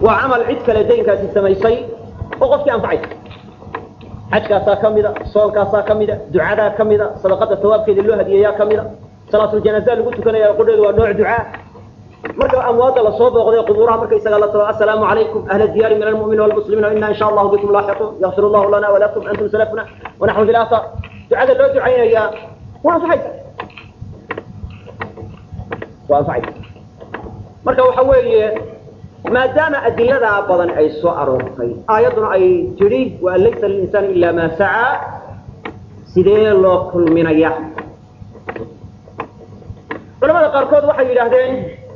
waa camal cid kale daynkaasi samaysay oo qofkii anfacaysa xajkaasaa ka mida soonkaasaa ka mida ducadaa ka mida sadaqada sawaabkeeda loo hadiyeeyaa ka mida salaatuljanaaza lagu tukanaya qudheedu waa nooc ducaa marka amwaadda lasoo booqday qubuuraha markaysaga la talo assalaamu calaykum ahla diyaari min almu'miniina walmuslimiina inna insha allahu bikum laaxiquun yakfir allahu lana walakum antum salafuna wanaxnu bilaasar ducada loo ducaynayaa waa anfacaysa waa anfacaysa marka waxa weeye maadaama adiladaa badan ay soo aroortay aayadduna ay tidhi waan laysa lilinsaani ila maa sacaa sidee loo kulminaya culamada qaarkood waxay yidhaahdeen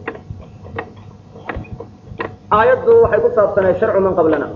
aayaddu waxay ku saabsanay sharcu man qablana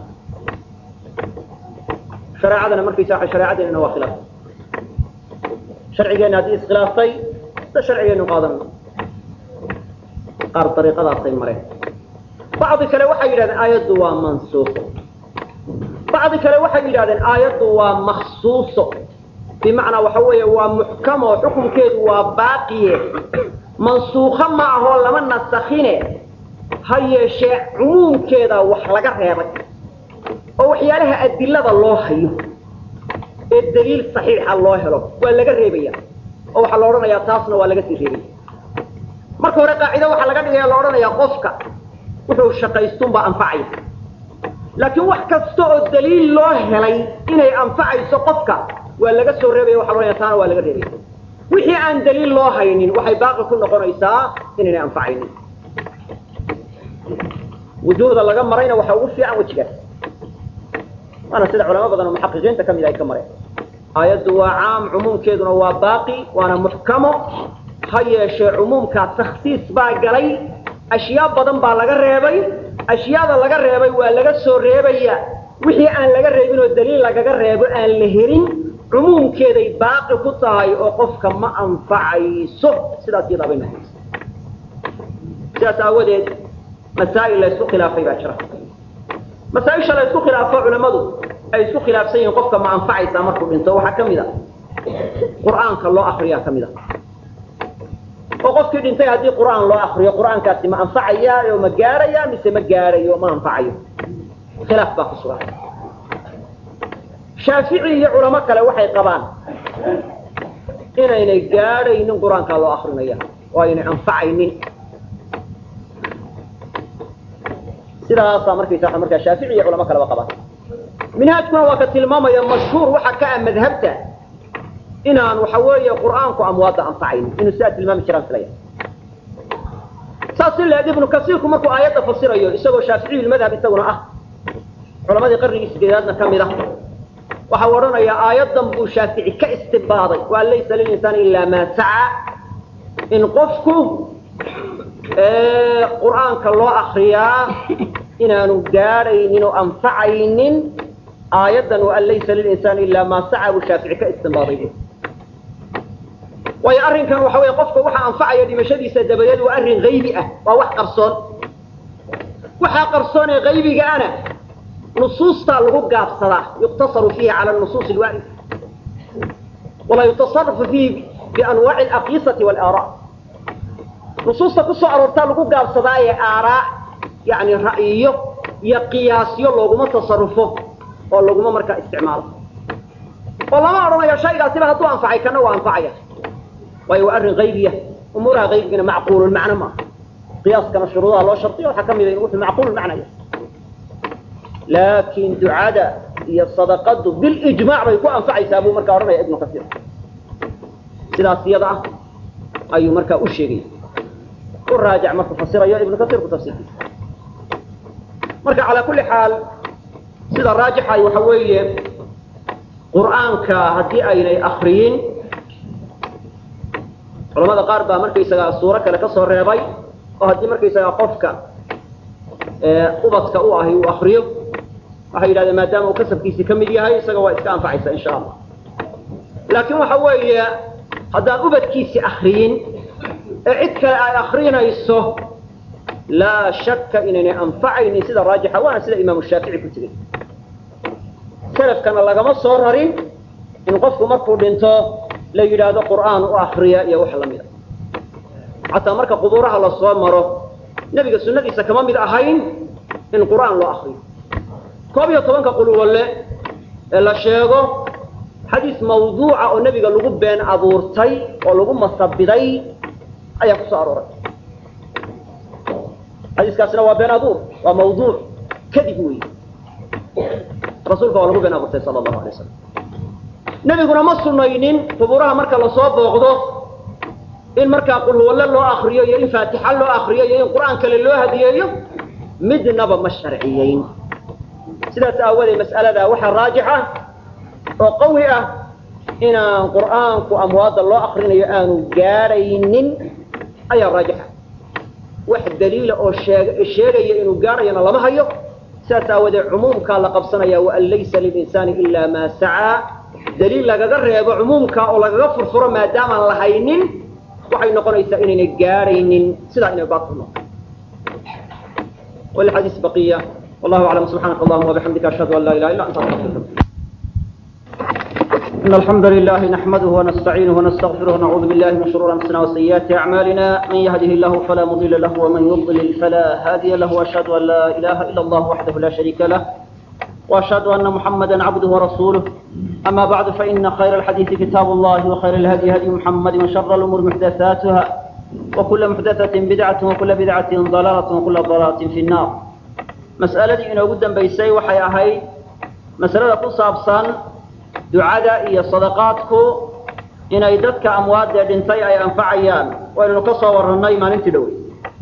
shareecadana markaysa waa shareecadeennana waa khilaaf sharcigeenna haddii iskhilaaftay sida sharcigeennu qaadanno qaar dariiqadaasay mareen bacdi kale waxay yidhahdeen aayaddu waa mansuuqo bacdi kale waxay yidhahdeen aayaddu waa maksuuso bimacnaa waxa weeye waa muxkamo xukunkeedu waa baaqiye mansuukho ma ahoo lama nasakhine ha yeeshee cumuumkeeda wax laga reebay oo waxyaalaha adilada loo hayo ee daliil saxiixa loo helo waa laga reebaya oo waxaa la odhanayaa taasna waa laga sii reebaya marka hore qaacido waxaa laga dhigaya la odhanayaa qofka wuxuu shaqaystunbaa anfacaya laakiin wax kasta oo daliil loo helay inay anfacayso qofka waa laga soo reebaya waxa loodhanaya taana waa laga reebaya wixii aan daliil loo haynin waxay baaqi ku noqonaysaa inaynay anfacaynin wujuhda laga marayna waxaa ugu fiican wejigaas waana sida culamo badan oo muxaqiqiinta ka mid ay ka mareen aayaddu waa caam cumuumkeeduna waa baaqi waana muxkamo ha yeeshee cumuumkaa takhsiis baa galay ashyaa badan baa laga reebay ashyaada laga reebay waa laga soo reebaya wixii aan laga reebin oo daliil lagaga reebo aan la helin cumuumkeeday baaqi ku tahay oo qofka ma anfacayso sidaas iyadaa bay noqonaysa sidaas aawadeed masaa'il la isku khilaafay baa jira masaaisha la isku khilaafo culammadu ay isku khilaafsan yihiin qofka ma anfacaysaa markuu dhinto waxaa ka mid a qur'aanka loo akriyaa ka mid a oo qofkii dhintay haddii qur'aan loo akriyo qur'aankaasi ma anfacaya oo ma gaaraya mise ma gaarayo ma anfacayo khilaaf baa ku sugan shaafici iyo culamo kale waxay qabaan inaynay gaadhaynin qur-aankaa loo akrinaya oo aynay anfacaynin sidaasaa markaysa markaa shaafici iyo culamo kaleba qabaan minhaajkuna waa ka tilmaamaya mashhuur waxa ka ah madhabta inaan waxa weeye qur'aanku amwaadda anfacaynin inuu sidaa tilmaami jiraan filaya saas ileed ibnu kasiirku markuu aayadda fasirayo isagoo shaaficiyu madhab isaguna ah culamadii qarnigii sideedaadna ka mid ah waxa u odhanayaa aayaddan buu shaafici ka istibaaday waa laysa lilinsaani ilaa maa saca in qofku qur'aanka loo akriyaa inaanu gaadhaynin oo anfacaynin aayaddan waan laysa lilinsaani ilaa maa saca buu shaafici ka istibaaday waayo arrinkan waxa weeye qofka waxa anfacaya dhimashadiisa dabadeed waa arrin haybi ah waa wax qarsoon waxaa qarsoon ee haybigaana nusuustaa lagu gaabsadaa yuqtasaru fiihi cala nusuus alwaarida walaa yutasarafu fiihi bianwaaci alaqiisati walaara nusuusta ku soo aroortaa lagu gaabsadaa ee aaraa yani ra'yiyo iyo qiyaasyo looguma tasarufo oo laguma markaa isticmaalo oo lama odhanayo shaygaasiba hadduu anfacay kana waa anfacaya waayo waa arrin haybiya umuuraha haybigana macquululmacno maaha qiyaaskana shuruudaha loo shardiyo waxaa ka mida in wuxuu macquululmacna yahay laakin ducada iyo sadaqadu bilijmaac bay ku anfacaysaa buu markaa odhanaya ibnu kasiir sidaas iyada ah ayuu markaa u sheegaya u raajac markuu fasirayo ibnu kasiirku tafsiirkiisa marka calaa kulli xaal sida raajixa waxa weeye qur'aanka haddii aynay akriyin culamada qaar baa markaysagaa suuro kale ka soo reebay oo haddii markaysagaa qofka ubadka u ahi uu akriyo waxay yidhahdeen maadaama uu kasabkiisii ka mid yahay isaga waa iska anfacaysa insha allah laakiin waxa weeye haddaan ubadkiisi akriyin ee cid kale ay akrinayso laa shakka inaynay anfacaynin sida raajixa waana sida imaamu shaafici ku tegey salafkana lagama soo rarin in qofku markuu dhinto la yidhaahdo qur'aan u akriya iyo wax lamida xataa marka qubuuraha lasoo maro nebiga sunnadiisa kama mid ahayn in qur'aan loo akriyo koob iyo tobanka qulwalle ee la sheego xadiis mawduuca oo nebiga lagu been abuurtay oo lagu masabiday ayaa ku soo arooray xadiiskaasina waa been abuur waa mawduuc kadib weey rasuulka waa lagu been abuurtay sala allahu alay wasalam nebiguna ma sunaynin qubuuraha marka lasoo booqdo in markaa qulhuwalle loo akriyo iyo in faatixa loo akriyo iyo in qur'aan kale loo hadiyeeyo midnaba ma sharciyeyn sidaas aawadeed mas'alada waxaa raajix ah oo qawi ah inaan qur'aanku amwaadda loo akrinayo aanu gaadhaynin ayaa raajixa wax daliila oo sheeg sheegaya inuu gaadhayana lama hayo sidaas aawadeed cumuumkaa la qabsanaya waan laysa lilinsaani ilaa maa sacaa daliil lagaga reebo cumuumka oo lagaga furfuro maadaamaan la haynin waxay noqonaysaa inaynay gaadhaynin sidaa inay baatil noqo walxadiis baqiya wallahu aclam subxaanaka allahuma wabixamdika ashhadu an laa ilaha illa anta astaغfiruka إن الحمد لله نحمده ونستعينه ونستغفره ونعوذ بالله من شرور أنفسنا وسيئات أعمالنا من يهده الله فلا مضل له ومن يضلل فلا هادي له وأشهد أن لا إله إلا الله وحده لا شريك له وأشهد أن محمدا عبده ورسوله أما بعد فإن خير الحديث كتاب الله وخير الهدي هدي محمد وشر الأمور محدثاتها وكل محدثة بدعة وكل بدعة ضلالة وكل ضلالة في النار مسألة إن قدام بيسي وحي أهي مسألة قصة ducada iyo sadaqaadku inay dadka amwaadee dhintay ay anfacayaan waynanu ka soo warannay maalintii dhowey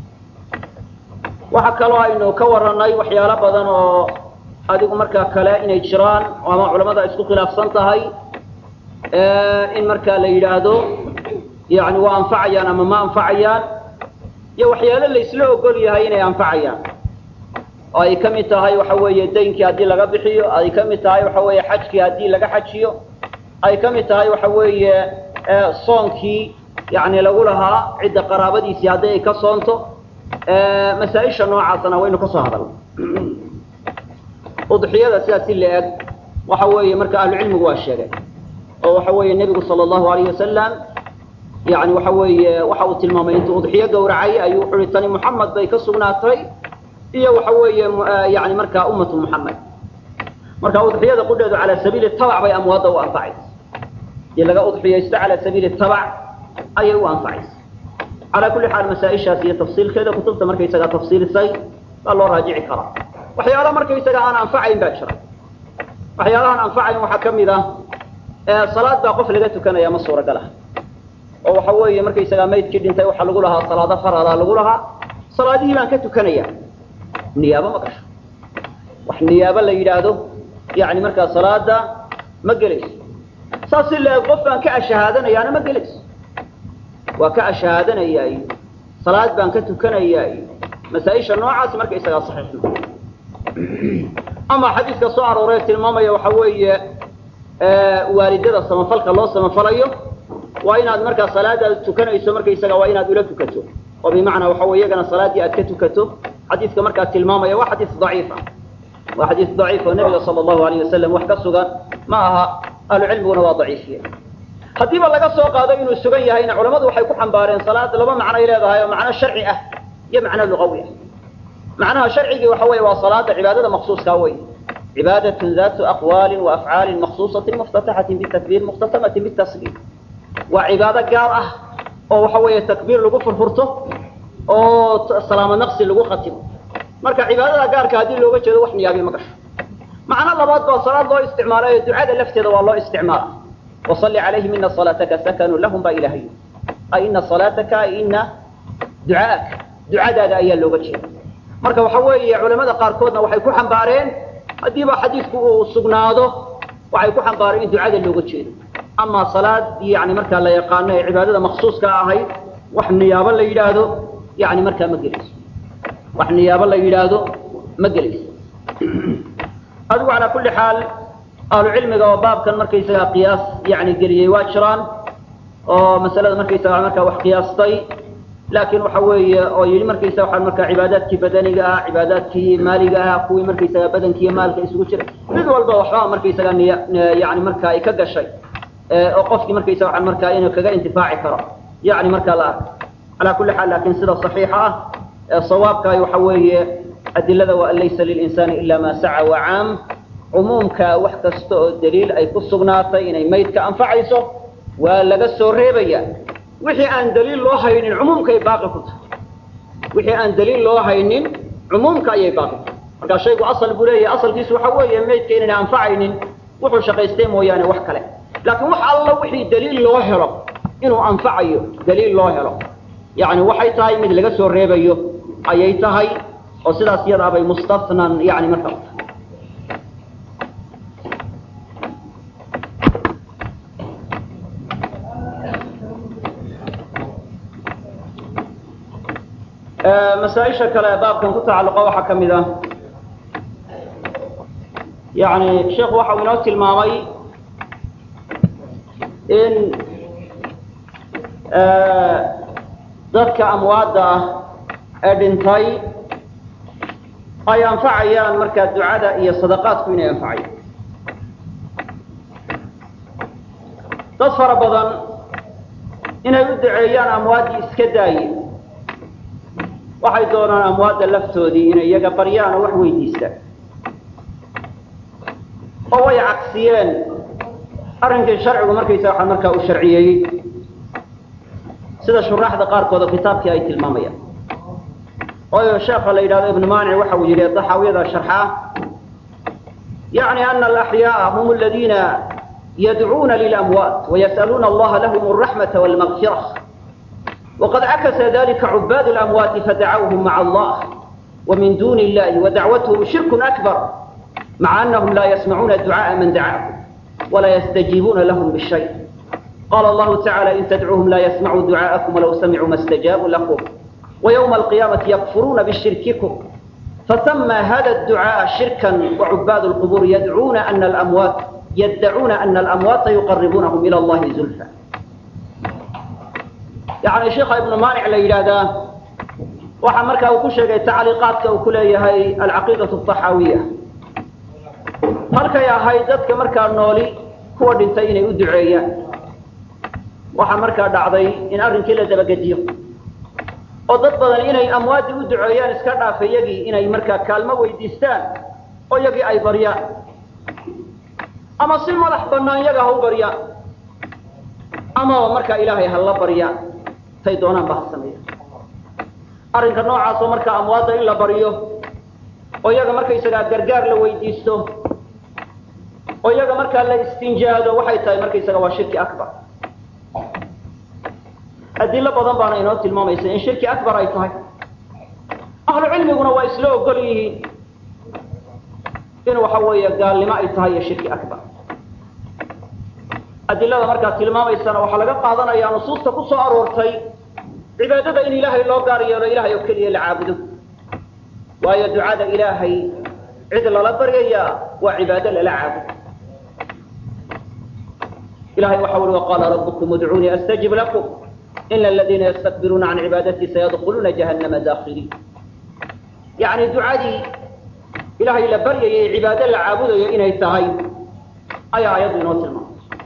waxa kaloo aynu ka warannay waxyaalo badan oo adigu markaa kale inay jiraan oo ama culamada isku khilaafsan tahay in markaa la yidhaahdo yani waa anfacayaan ama ma anfacayaan iyo waxyaalo laysla ogol yahay inay anfacayaan oo ay ka mid tahay waxa weeye daynkii haddii laga bixiyo ay ka mid tahay waxa weeye xajkii haddii laga xajiyo ay ka mid tahay waxa weeye soonkii yani lagu lahaa cidda qaraabadiisii haddii ay ka soonto masaa-isha noocaasna waynu ka soo hadalnay udxiyada sidaas si la-eg waxa weeye marka ahlucilmigu waa sheegay oo waxa weeye nebigu sala allahu alayh wasalam yani waxa weeye waxa uu tilmaamay intuu udxiyo gowracay ayuu wuxu uhi tani muxamed bay ka sugnaatay iyo waxa weeye yani markaa ummatu muxamed marka udxiyada qudheedu calaa sabiili tabac bay amwaadda u anfacaysa dii laga udxiyaysto calaa sabiili tabac ayay u anfacaysa calaa kulli xaal masaa-ishaas iyo tafsiilkeeda kutubta markaysagaa tafsiilisay baa loo raajici karaa waxyaala markaysaga aan anfacayn baa jira waxyaalahaan anfacayn waxaa ka mid ah salaad baa qof laga tukanaya ma suuragal ah oo waxa weeye markaysagaa maydkii dhintay waxaa lagu lahaa salaado faradaa lagu lahaa salaadihii baan ka tukanaya niyaabo ma gasho wax niyaabo la yidhaahdo yani markaa salaada ma gelayso saas si la-eg qof baan ka ashahaadanayaana ma gelayso waa ka ashahaadanaya iyo salaad baan ka tukanaya iyo masaa-isha noocaasi marka isagaa saxiix ma ama xadiiska soo arooree tilmaamaya waxa weeye waalidada samafalka loo samafalayo waa inaad markaa salaadaada tukanayso markaysaga waa inaad ula tukato oo bimacnaa waxa wey iyagana salaaddii aad ka tukato xadiiska markaa tilmaamaya waa xadiis daciif ah waa xadiis daciif oo nebiga sala allahu alayh wasalam wax ka sugan ma aha ahlucilmiguna waa daciifiye haddiiba laga soo qaado inuu sugan yahayna culamadu waxay ku xambaareen salaad laba macnoay leedahay oo macno sharci ah iyo macno luqawi ah macnaha sharcigii waxa weeye waa salaada cibaadada maqsuuskaa wey cibaadatun datu aqwaalin wa afcaalin maqsuusatin muftataxatin bitakbiir mukhtatamatin bitasliim waa cibaado gaar ah oo waxa weeye takbiir lagu furfurto oo salaamo naqsi lagu khatimo marka cibaadada gaarka haddii looga jeedo wax niyaabi ma gasho macno labaad baa salaad loo isticmaalayo ducada lafteeda waa loo isticmaala wasalli calayhim ina salaataka sakanu lahum baa ilahay ay ina salaataka ay ina ducaaka ducadaada ayaa looga jeeda marka waxa weeye culamada qaarkoodna waxay ku xambaareen haddiiba xadiidku uu sugnaado waxay ku xambaareen in ducada looga jeedo ama salaad yani markaa la yaqaano ee cibaadada maksuuska ahayd wax niyaabo la yidhaahdo yani markaa ma gelayso wax niyaabo la yidhaahdo ma gelayso adigu calaa kulli xaal ahlu cilmiga oo baabkan markaysagaa qiyaas yani geliyey waa jiraan oo masalada markaysaga markaa wax qiyaastay laakiin waxa weeye oo yidhi markaysaga waxaa markaa cibaadaadkii badaniga ah cibaadaadkii maaliga ah kuwii markaysaga badanki iyo maalka isugu jiray mid walba waxbaa markaysaga niy yani marka ay ka gashay oo qofkii markaysa waxaan markaa inuu kaga intifaaci karo yani markaa la arko calaa kulli xaal laakiin sida saxiixa ah ee sawaabkaay waxa weeye adilada waa an laysa lilinsaani ila ma saca waa caam cumuumka wax kasta oo daliil ay ku sugnaatay inay maydka anfacayso waa laga soo reebaya wixii aan daliil loo haynin cumuumkaay baaqi ku tahay wixii aan daliil loo haynin cumuumka ayay baaqi ku tahay markaa shaygu asal buu leeyahay asalkiisu waxa weeye maydka inayna anfacaynin wuxuu shaqaystay mooyaane wax kale laakiin wax alla wixii daliil loo helo inuu anfacayo daliil loo helo yani waxay tahay mid laga soo reebayo ayay tahay oo sidaas iyadaa bay mustafnan yani marka masaaisha kale baabkan ku tacalluqa waxaa ka mid ah yani sheekhu waxa uu inoo tilmaamay in dadka amwaadda ah ee dhintay ay anfacayaan markaa ducada iyo sadaqaadku inay anfacayaan dad fara badan inay u duceeyaan amwaaddii iska daaye waxay doonaan amwaadda laftoodii inay iyaga baryaan oo wax weydiistaan oo way cagsiyeen arrinkii sharcigu markaysa waxaa markaa u sharciyeeyey sida shuraaxda qaarkood oo kitaabkii ay tilmaamayaan waayo sheekha la yidhahdo ibnu maanic waxa uu yidhi daxaawiyada sharxaa yacni ana alaxyaaa hum aladiina yadcuuna lilamwaat wayas'aluuna allaha lahum alraxmata walmagfira waqad cakasa dalika cubaad اlamwaati fadacawhum maca allah ومن دون الله ودعوتهم شرك أكبر مع أنهم لا يسمعون دعاء من دعاهم ولا يستجيبون لهم بالشيء قال الله تعالى إن تدعوهم لا يسمعوا دعاءكم ولو سمعوا ما استجابوا لكم ويوم القيامة يكفرون بشرككم فسمى هذا الدعاء شركا وعباد القبور يدعون أن الأموات يدعون أن الأموات يقربونهم إلى الله زلفى يعني شيخ ابن مانع ليلادا waxaa markaa uu ku sheegay tacliiqaadka uu ku leeyahay alcaqiidatu altaxaawiya markay ahayd dadka markaa nooli kuwa dhintay inay u duceeyaan waxaa markaa dhacday in arrinkii la dabagediyo oo dad badan inay amwaaddii u duceeyaan iska dhaafa yagii inay markaa kaalmo weydiistaan oo yagii ay baryaan ama si madax bannaan yaga ha u baryaan amaba markaa ilaahay ha la baryaan tay doonaan ba ha sameeyaan arrinka noocaasoo markaa amwaadda in la baryo oo iyaga markaysagaa gargaar la weydiisto oo iyaga markaa la istinjaado waxay tahay markaysaga waa shirki akbar adilo badan baana inoo tilmaamaysa in shirki akbar ay tahay ahlu cilmiguna waa isla ogol yihiin in waxa weeye gaalnimo ay tahay iyo shirki akbar adilada markaa tilmaamaysana waxaa laga qaadanayaa nusuusta ku soo aroortay cibaadada in ilaahay loo gaar yeelo ilahay oo keliya la caabudo waayo ducada ilaahay cid lala baryayaa waa cibaado lala caabudo ilahay waxa ui waqaala rabbukum udcuunii astajib lakum ina aladiina yastakbiruuna can cibaadatii sayadkuluuna jahannama daakiliin yani ducadii ilahay la baryayay cibaado la caabudayo inay tahay ayaa ayaddu inoo tilmaamay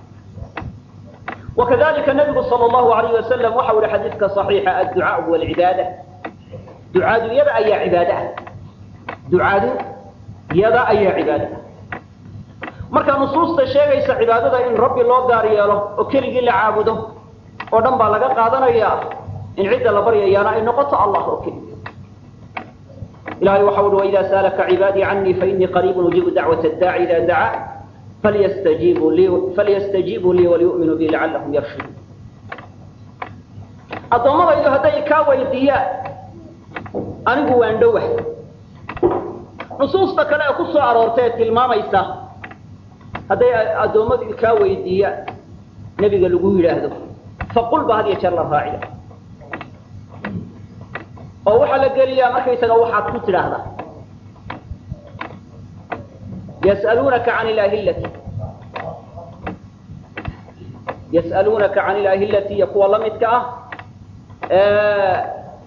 وكذلك النبي صلى الله عليه وسلم وحول حديثك صحيح الدعاء هو العبادة دعاء يبا أي عبادة دعاء يبا أي عبادة marka nusuusta sheegaysa cibaadada in rabbi loo gaar yeelo oo keligii la caabudo oo dhan baa laga qaadanayaa in cidda la baryayaana ay noqoto allah oo keliya ilahay waxa uhi وإذا سألك عبادي عني فإني قريب أجيب دعوة الداعي إذا دعا فليستجيبوا لي فليستجيبوا لي وليؤمنوا بي لعلهم يرشدون addoommadaydu hadday kaa weydiiyaan anigu waan dhowah nusuusta kale ee ku soo aroortay ee tilmaamaysa hadday addoommadu kaa weydiiyaan nebiga lagu yidhaahdo faqul ba had iyo jeer la raaciya oo waxaa la geliyaa markaysaga waxaad ku tidhaahdaa يسألونك عن الأهلة يسألونك عن الأهلة يقوى الله متكأ آه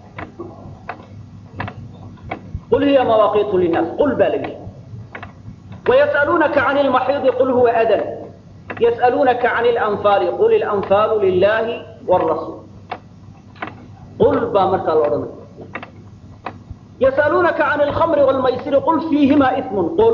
قل هي مواقيت للناس قل بالغي ويسألونك عن المحيض قل هو أذن يسألونك عن الأنفال قل الأنفال لله والرسول قل بامرك الأرض yas'aluunaka can alkhamri waalmaysiri qul fiihima ismun qul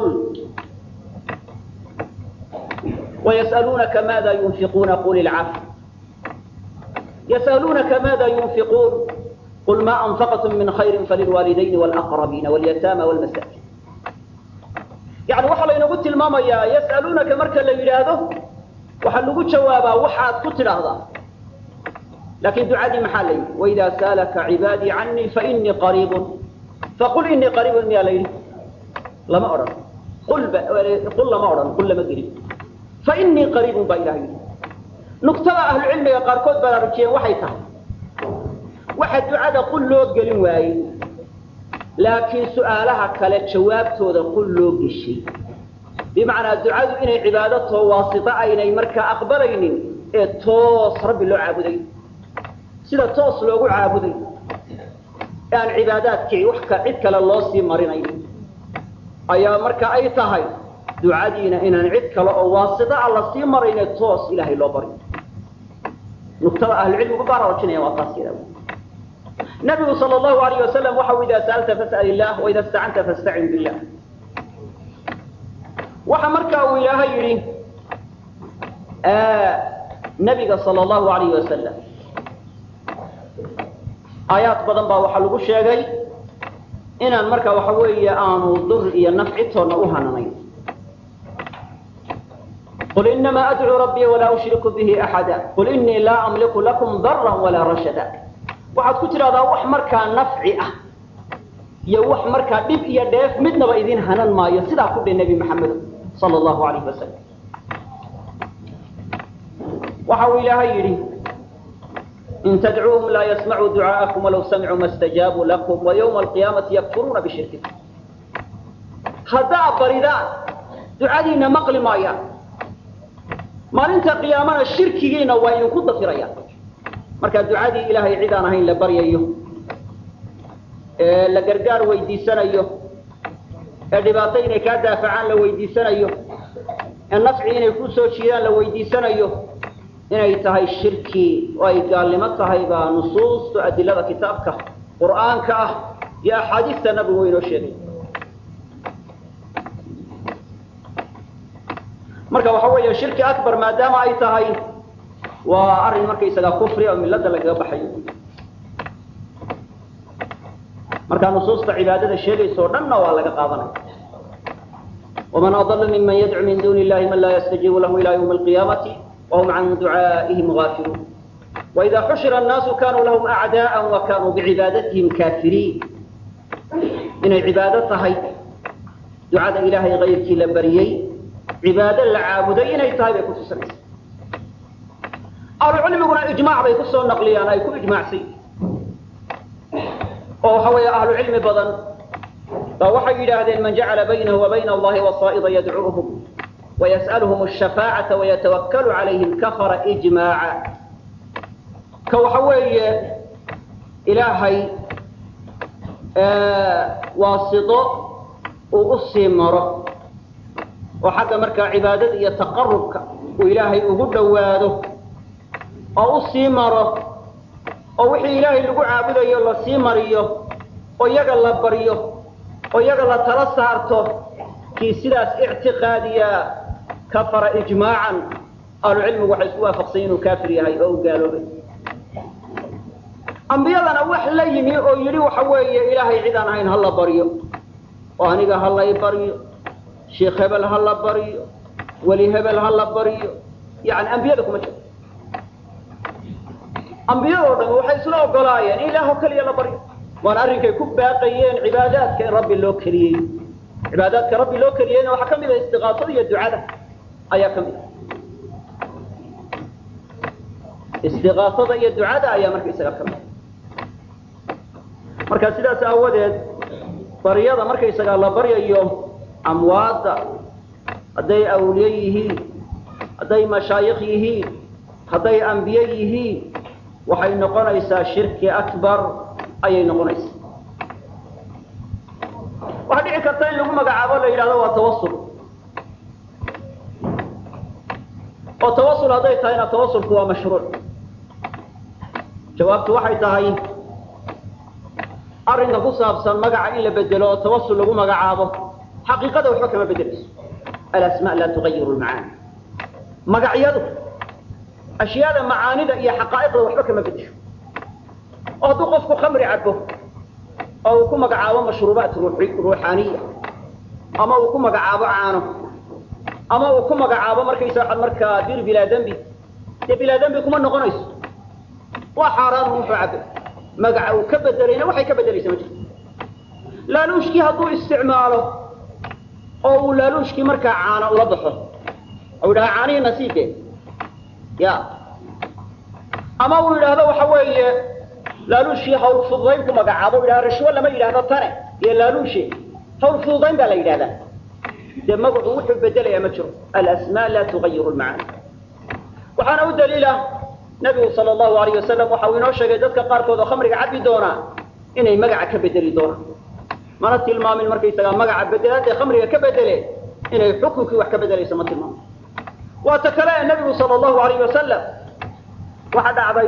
ويسألونك ماذا ينفقون قل العفو يسألونك ماذا ينفقون قل ما أنفقتم من خير فللوالدين والأقربين واليتامى والمساكين يعني waxa laynagu tilmaamayaa yas'aluunaka marka la yidhaahdo waxaa lagu jawaabaa waxaad ku tidhaahdaa laakiin ducadii maxaa la yidhi waidaa saalaka cibaadii canii fainii qariibun faqul inii qariibun miyaa la yidhi lama odhan qul qul lama odhan qul lama gelin fainii qariibun baa ilaha yidhi nugtada ahlucilmiga qaarkood baraarujiyeen waxay tahay waxa ducada qul loo gelin waayey laakiin su'aalaha kale jawaabtooda qul loo geshay bimacnaa ducadu inay cibaado too waasito aynay markaa aqbalaynin ee toos rabbi loo caabuday sida toos loogu caabuday ee aan cibaadaadkii wax ka cid kale loo sii marinayn ayaa marka ay tahay ducadiina inaan cid kale oo waasito a la sii marayne toos ilaahay loo bari nugtada ahlucilmigu baraarujinaya waa taas yada nabigu sal allahu alayh wasalam waxau idaa sa'alta fas'al illah waida istacanta fastacin billah waxa marka uu ilaahay yidhi nabiga sal allahu alayh wasalam aayaad badan baa waxaa lagu sheegay inaan marka waxa weeye aanu dur iyo nafci toonna u hananayn qul inamaa adcuu rabbii walaa ushriku bihi axada qul inii laa amliku lakum daran walaa rashada waxaad ku tidhahdaa wax markaa nafci ah iyo wax markaa dhib iyo dheef midnaba idin hanan maayo sidaa ku dhe nebi maxamedo sala allahu alayh wasalam waxa uu ilaahay yidhi in tadcuuhum laa yasmacuu ducaa'akum walaw samicuu ma stajaabuu lakum wa ywma alqiyaamati yakfuruuna bishirkikum haddaa baridaan ducadiina maqli maayaan maalinta qiyaamana shirkigiina waa idinku dafirayaan markaa ducadii ilaahay cid aan ahayn la baryayo ee la gargaar weydiisanayo ee dhibaato inay kaa daafacaan la weydiisanayo ee nafci inay ku soo jiidaan la weydiisanayo inay tahay shirki oo ay gaalnimo tahay baa nusuusta adilada kitaabka qur'aanka ah iyo axaadiista nabigu inoo sheegay marka waxa weeye shirki akbar maadaama ay tahay waa arrin markaysagaa kufri oo millada lagaga baxayo markaa nusuusta cibaadada sheegaysa o dhanna waa laga qaadanaya waman adala miman yadcu min duni illahi man laa yastajiibu lahu ila ywmi alqiyaamati wahum can ducaa'ihim gaafiluun waida xushira annaasu kanuu lahum acda'a wa kanuu bicibaadatihim kaafiriin inay cibaado tahay ducada ilaahay kayrkii la bariyey cibaado la caabuday inay tahay bay kutusinaysa ahlucilmiguna ijmaac bay ku soo naqliyaan ay ku ijmaacsan oo waxa weeye ahlu cilmi badan baa waxay yidhaahdeen man jacala baynahu wa bayna allahi wasaa'ida yadcuuhum wayas'aluhum ashafaacata wayatawakkalu calayhim kafara ijmaaca ka waxa weeye ilaahay waasito uu u sii maro oo xagga markaa cibaadada iyo taqarubka uu ilaahay ugu dhowaado oo u sii maro oo wixii ilaahay lagu caabudayo la sii mariyo oo iyaga la baryo oo iyaga la tala saarto kii sidaas ictiqaadiya kafara ijmaacan ahlucilmigu waxay isku waafaqsan inuu kaafir yahay oo u gaaloobay ambiyadana wax la yimi oo yidhi waxa weeye ilaahay cid aan ahayn ha la baryo oo aniga ha lay baryo sheikh hebel ha la baryo weli hebel ha la baryo yani ambiyada kuma jiro ambiyadoo dham waxay isla ogolaayeen in ilaahoo keliya la baryo waana arrinkay ku baaqayeen cibaadaadka in rabbi loo keliyey cibaadaadka rabbi loo keliyeyna waxaa ka mid ah istiqaasada iyo ducada ayaa ka mid ah istiqaasada iyo ducada ayaa markaysaga ka mid marka sidaas aawadeed baryada markaysagaa la baryayo amwaadda hadday awliye yihiin hadday mashaayikh yihiin hadday ambiye yihiin waxay noqonaysaa shirki akbar ayay noqonaysaa waxaa dhici karta in lagu magacaabo la yidhahdo waa tawasul oo tawasul hadday tahayna tawasulku waa mashruuc jawaabtu waxay tahay arrinka ku saabsan magaca in la bedelo oo tawasul lagu magacaabo xaqiiqada waxba kama bedelayso alasmaa laa tugayiru lmacaani magacyadu ashyaada macaanida iyo xaqaa'iqda waxba kama bedesho oo hadduu qofku khamri cabo oo uu ku magacaabo mashruubaat ruuxaaniya ama uu ku magacaabo caano ama uu ku magacaabo markaysa markaa dir bilaa dembi dee bilaa dembi kuma noqonayso waa xaaraan wuxuu cabe magaca uu ka bedelayna waxay ka bedelaysa ma jirto laaluushkii hadduu isticmaalo oo uu laaluushkii markaa caano ula baxo ou yidhaha caanihii nasiibke ya ama uu yidhaahdo waxa weeye laaluushii hawl fududayn ku magacaabo u yidhahdo rashwo lama yidhaahdo tane iyo laaluushe hawl fududayn baa la yidhahdaa dee magacu wuxuu bedelayaa ma jiro alasmaa laa tugayiru lmacaani waxaana u daliila nabigu sal allahu alayh wasalam waxa uu inoo sheegay dadka qaarkood oo khamriga cabbi doonaa inay magaca ka bedeli doonaan mana tilmaamin markaysagaa magaca bedelaadee khamriga ka bedele inay xukunkii wax ka bedelayso ma tilmaamin waa ta kale nabigu sal allahu alayh wasalam waxa dhacday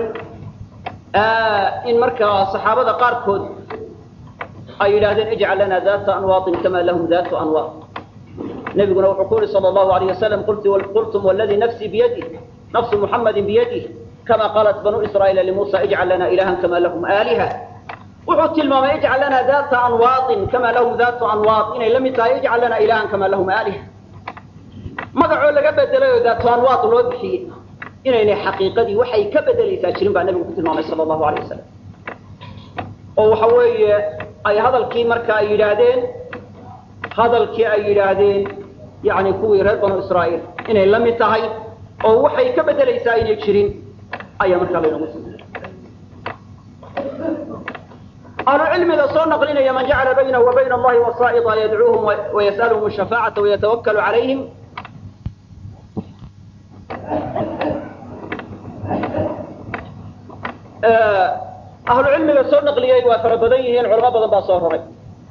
in markaa saxaabada qaarkood ay yidhaahdeen ijcal lana data anwaaطin kama lahum datu anwaat nabiguna wuxuu ku yihi sal allahu alayh wasalam qultum wladii nafsii biyadih nafsu muxamadi biyadih kama qaalat banuu israa'iila limuusa ijcal lana ilahan kama lahum aaliha wuxuu tilmaamay ijcal lana data anwaaطin kama lahum datu anwaat inay la mid tahay ijcal lana ilahan kama lahum aaliha magacoo laga bedelay oo datu anwaat loo bixiyey inaynay xaqiiqadii waxay ka bedelaysaa jirin baa nabigu ku tilmaamay sal allahu alayh wasalam oo waxa weeye ay hadalkii marka ay yidhaahdeen hadalkii ay yidhaahdeen yani kuwii reer banu israa'iil inay la mid tahay oo waxay ka bedelaysaa inay jirin ayaa markaa laynagu sii ahlu cilmiga soo naqlinaya man jacala baynahu wa bayna allahi wasaa'ida yadcuuhum wayas'aluhum shafaacata wayatawakkalu calayhim ahlu cilmiga soo naqliyey waa fara badan yihiin culamo badan baa soo roray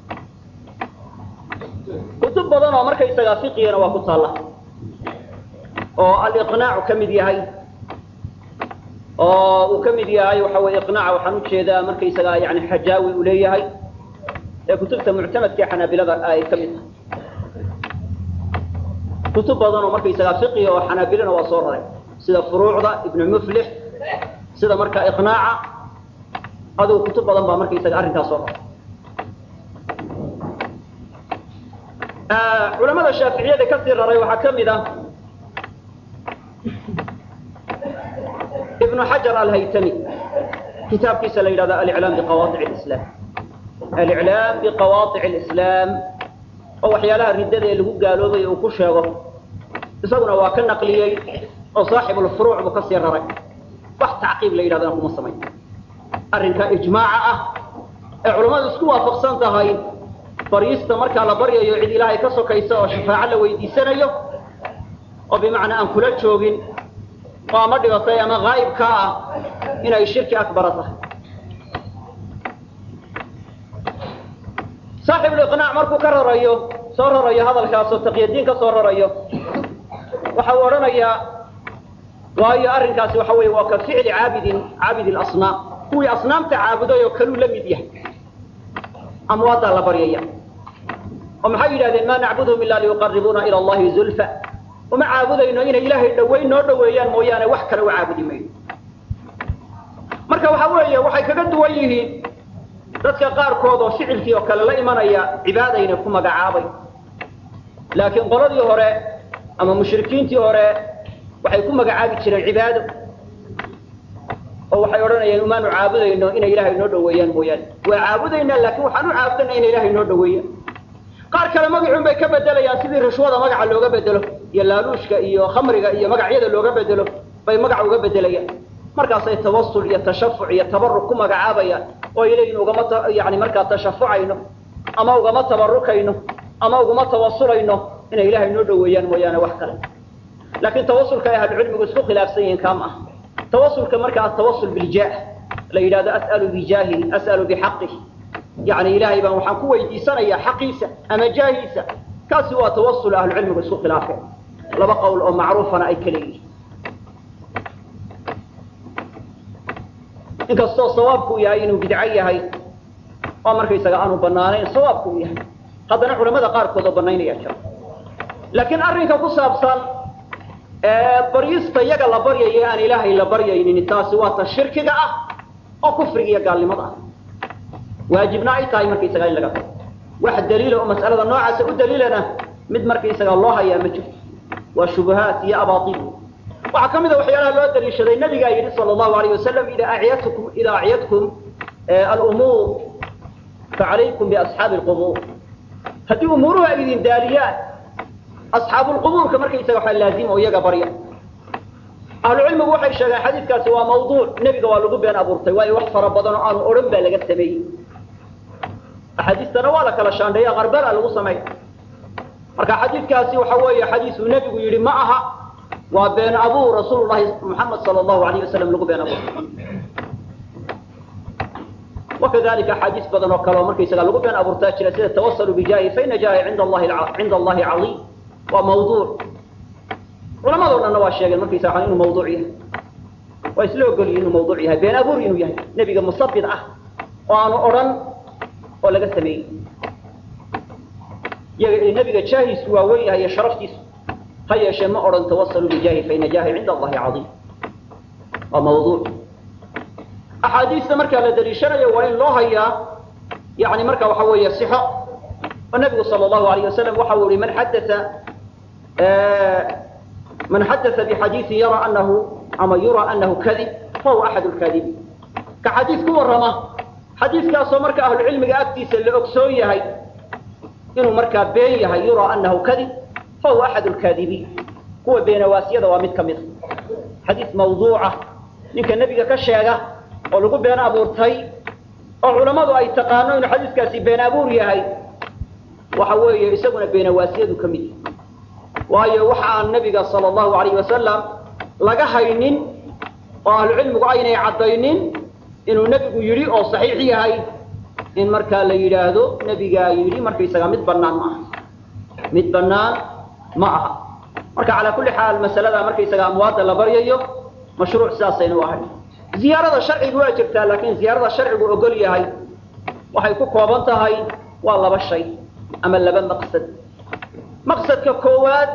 kutub badan oo markaysagaa fiqigana waa ku taalla oo aliqnaacu ka mid yahay oo uu ka mid yahay waxa weye iqnaaca waxaan ujeedaa markaysagaa yani xajaawi uu leeyahay ee kutubta muctamadka ee xanaabilada ay ka mid tahay kutub badan oo markaysagaa fiqiga oo xanaabilana waa soo raray sida furuucda ibnu muflix sida markaa iqnaaca adigu kutub badan baa markaysaga arrinkaas soo raray culamada shaaficiyada kasii raray waxaa ka mid ah ibnu xajar alhaytami kitaabkiisa la yidhahdo aliclaam biqawaaic lislaam aliclaam biqawaaic alislaam oo waxyaalaha riddada ee lagu gaaloobay uu ku sheego isaguna waa ka naqliyey oo saaxibulfuruuc buu kasii raray wax tacqiib la yidhahdana kuma samayn arrinka ijmaaca ah ee culammadu isku waafaqsan tahay baryista markaa la baryayo cid ilaahay ka sokaysa oo shafaaco la weydiisanayo oo bimacnaa aan kula joogin oo ama dhigatay ama haa'ibka ah inay shirki akbara tahay saaxibuliqnaac markuu ka rarayo soo rarayo hadalkaasoo taqyadiin ka soo rarayo waxa uu odhanayaa waayo arrinkaasi waxa weeye waa ka ficli caabidin caabidi lasnaam kuwii asnaamta caabuday oo kaluu la mid yahay amwaaddaa la baryaya oo maxay yidhahdeen ma nacbudhum ila liyuqaribuuna ila allahi zulfa uma caabudayno inay ilaahay dhaweyn noo dhaweeyaan mooyaane wax kale u caabudi mayno marka waxa weeye waxay kaga duwan yihiin dadka qaarkood oo ficilkii oo kale la imanaya cibaadayna ku magacaabay laakiin qoladii hore ama mushrikiintii hore waxay ku magacaabi jireen cibaado oo waxay odhanayeen umaanu caabudayno inay ilaahay noo dhaweeyaan mooyaane waa caabudaynaa laakiin waxaan u caabudana inay ilaahay noo dhaweeyaan qaar kale magacuun bay ka bedelayaan sidii rishwada magaca looga bedelo iyo laaluushka iyo khamriga iyo magacyada looga bedelo bay magac uga bedelayaan markaasay tawasul iyo tashafuc iyo tabaruk ku magacaabayaan oo ay leeyihin ugama yani markaa tashafucayno ama ugama tabarukayno ama uguma tawasulayno inay ilaahay noo dhaweeyaan mooyaane wax kale laakiin tawasulka ay ahlucilmigu isku khilaafsan yihiin kaam ah tawasulka markaa tawasul biljaah la yidhahdo as'alu bijaahihi as'alu bixaqihi yani ilaahay baan waxaan ku weydiisanayaa xaqiisa ama jaahiisa kaasi waa tawasul ahlucilmigu isku khilaafeen laba qowl oo macruufana ay kala yihiin inkastoo sawaabku yahay inuu bidco yahay oo markaysaga aanu banaanayn sawaabku u yahay haddana culamada qaarkood oo banaynaya jira laakiin arrinka ku saabsan baryista iyaga la baryayo aan ilaahay la baryaynin taasi waa ta shirkiga ah oo kufriga iyo gaalnimada ah waajibna ay tahay markaysaga in laga tago wax daliila oo mas'alada noocaasa u daliilana mid markaysaga loo hayaa ma jirto waa shubahaat iyo abaatil waxaa ka mid a waxyaalaha loo daliishaday nabigaa yidhi sala allahu alayh wasalam idaa acyatkum idaa acyadkum alumuur facalaykum biasxaabi alqubuur haddii umuuruhu ay idin daaliyaan asxaabulqubuurka markaysaga waxaa laazima oo iyaga barya ahlucilmigu waxay sheegeen xadiidkaasi waa mawduuc nebiga waa lagu been abuurtay waayo wax fara badan oo aanu odhan baa laga sameeyey axaadiistana waa la kala shaandheeya qarbala lagu sameeya marka xadiidkaasi waxa weeye xadiisuu nebigu yidhi ma aha waa been abuur rasuulu llahi muxamed sala allahu alayh wasalam lagu been abuurtay wakadalika axaadiis badan oo kale oo markaysaga lagu been abuurtaa jira sida tawasaluu bijaahi faina jaahi cinda allahi cinda allahi caiim waa mawduuc culamado dhanna waa sheegeen markaysa waa inuu mawduuc yahay waa isla ogolyihin inuu mawduuc yahay been abuur inuu yahay nebiga musabid ah oo aanu odhan oo laga sameeyey iyaga nebiga jaahiisu waa wen yahay iyo sharaftiisu ha yeeshee ma odhan tawasaluu bijaahi faina jaahi cinda allahi caiim waa mawduuc axaadiista markaa la daliishanayo waa in loo hayaa yani marka waxa weeye sixo oo nebigu sala allahu alayh wasalam waxa uu yihi man xadaa man xadaa bixadiiin yara anahu ama yura anahu kadib fahuwa axad lkaadibiin ka xadiis ku warrama xadiiskaasoo marka ahlucilmiga agtiisa la ogsoon yahay inuu markaa been yahay yura anahu kadib fahuwa axad lkaadibiin kuwa beenawaasiyada waa mid ka mid a xadiis mawduuca ninka nebiga ka sheega oo lagu been abuurtay oo culammadu ay taqaano inuu xadiiskaasi been abuur yahay waxa weeye isaguna beenawaasiyadu ka mid yahay waayo waxa aan nebiga sala allahu alayh wasalam laga haynin oo ahlucilmigu aynay caddaynin inuu nebigu yidhi oo saxiix yahay in markaa la yidhaahdo nebigaa yidhi markaysaga mid bannaan ma aha mid bannaan ma aha marka calaa kulli xaal masalada markaysaga amwaadda la baryayo mashruuc sidaasayna u ahay ziyaarada sharcigu waa jirtaa laakiin ziyaarada sharcigu ogol yahay waxay ku kooban tahay waa laba shay ama laba maqsad maqsadka koowaad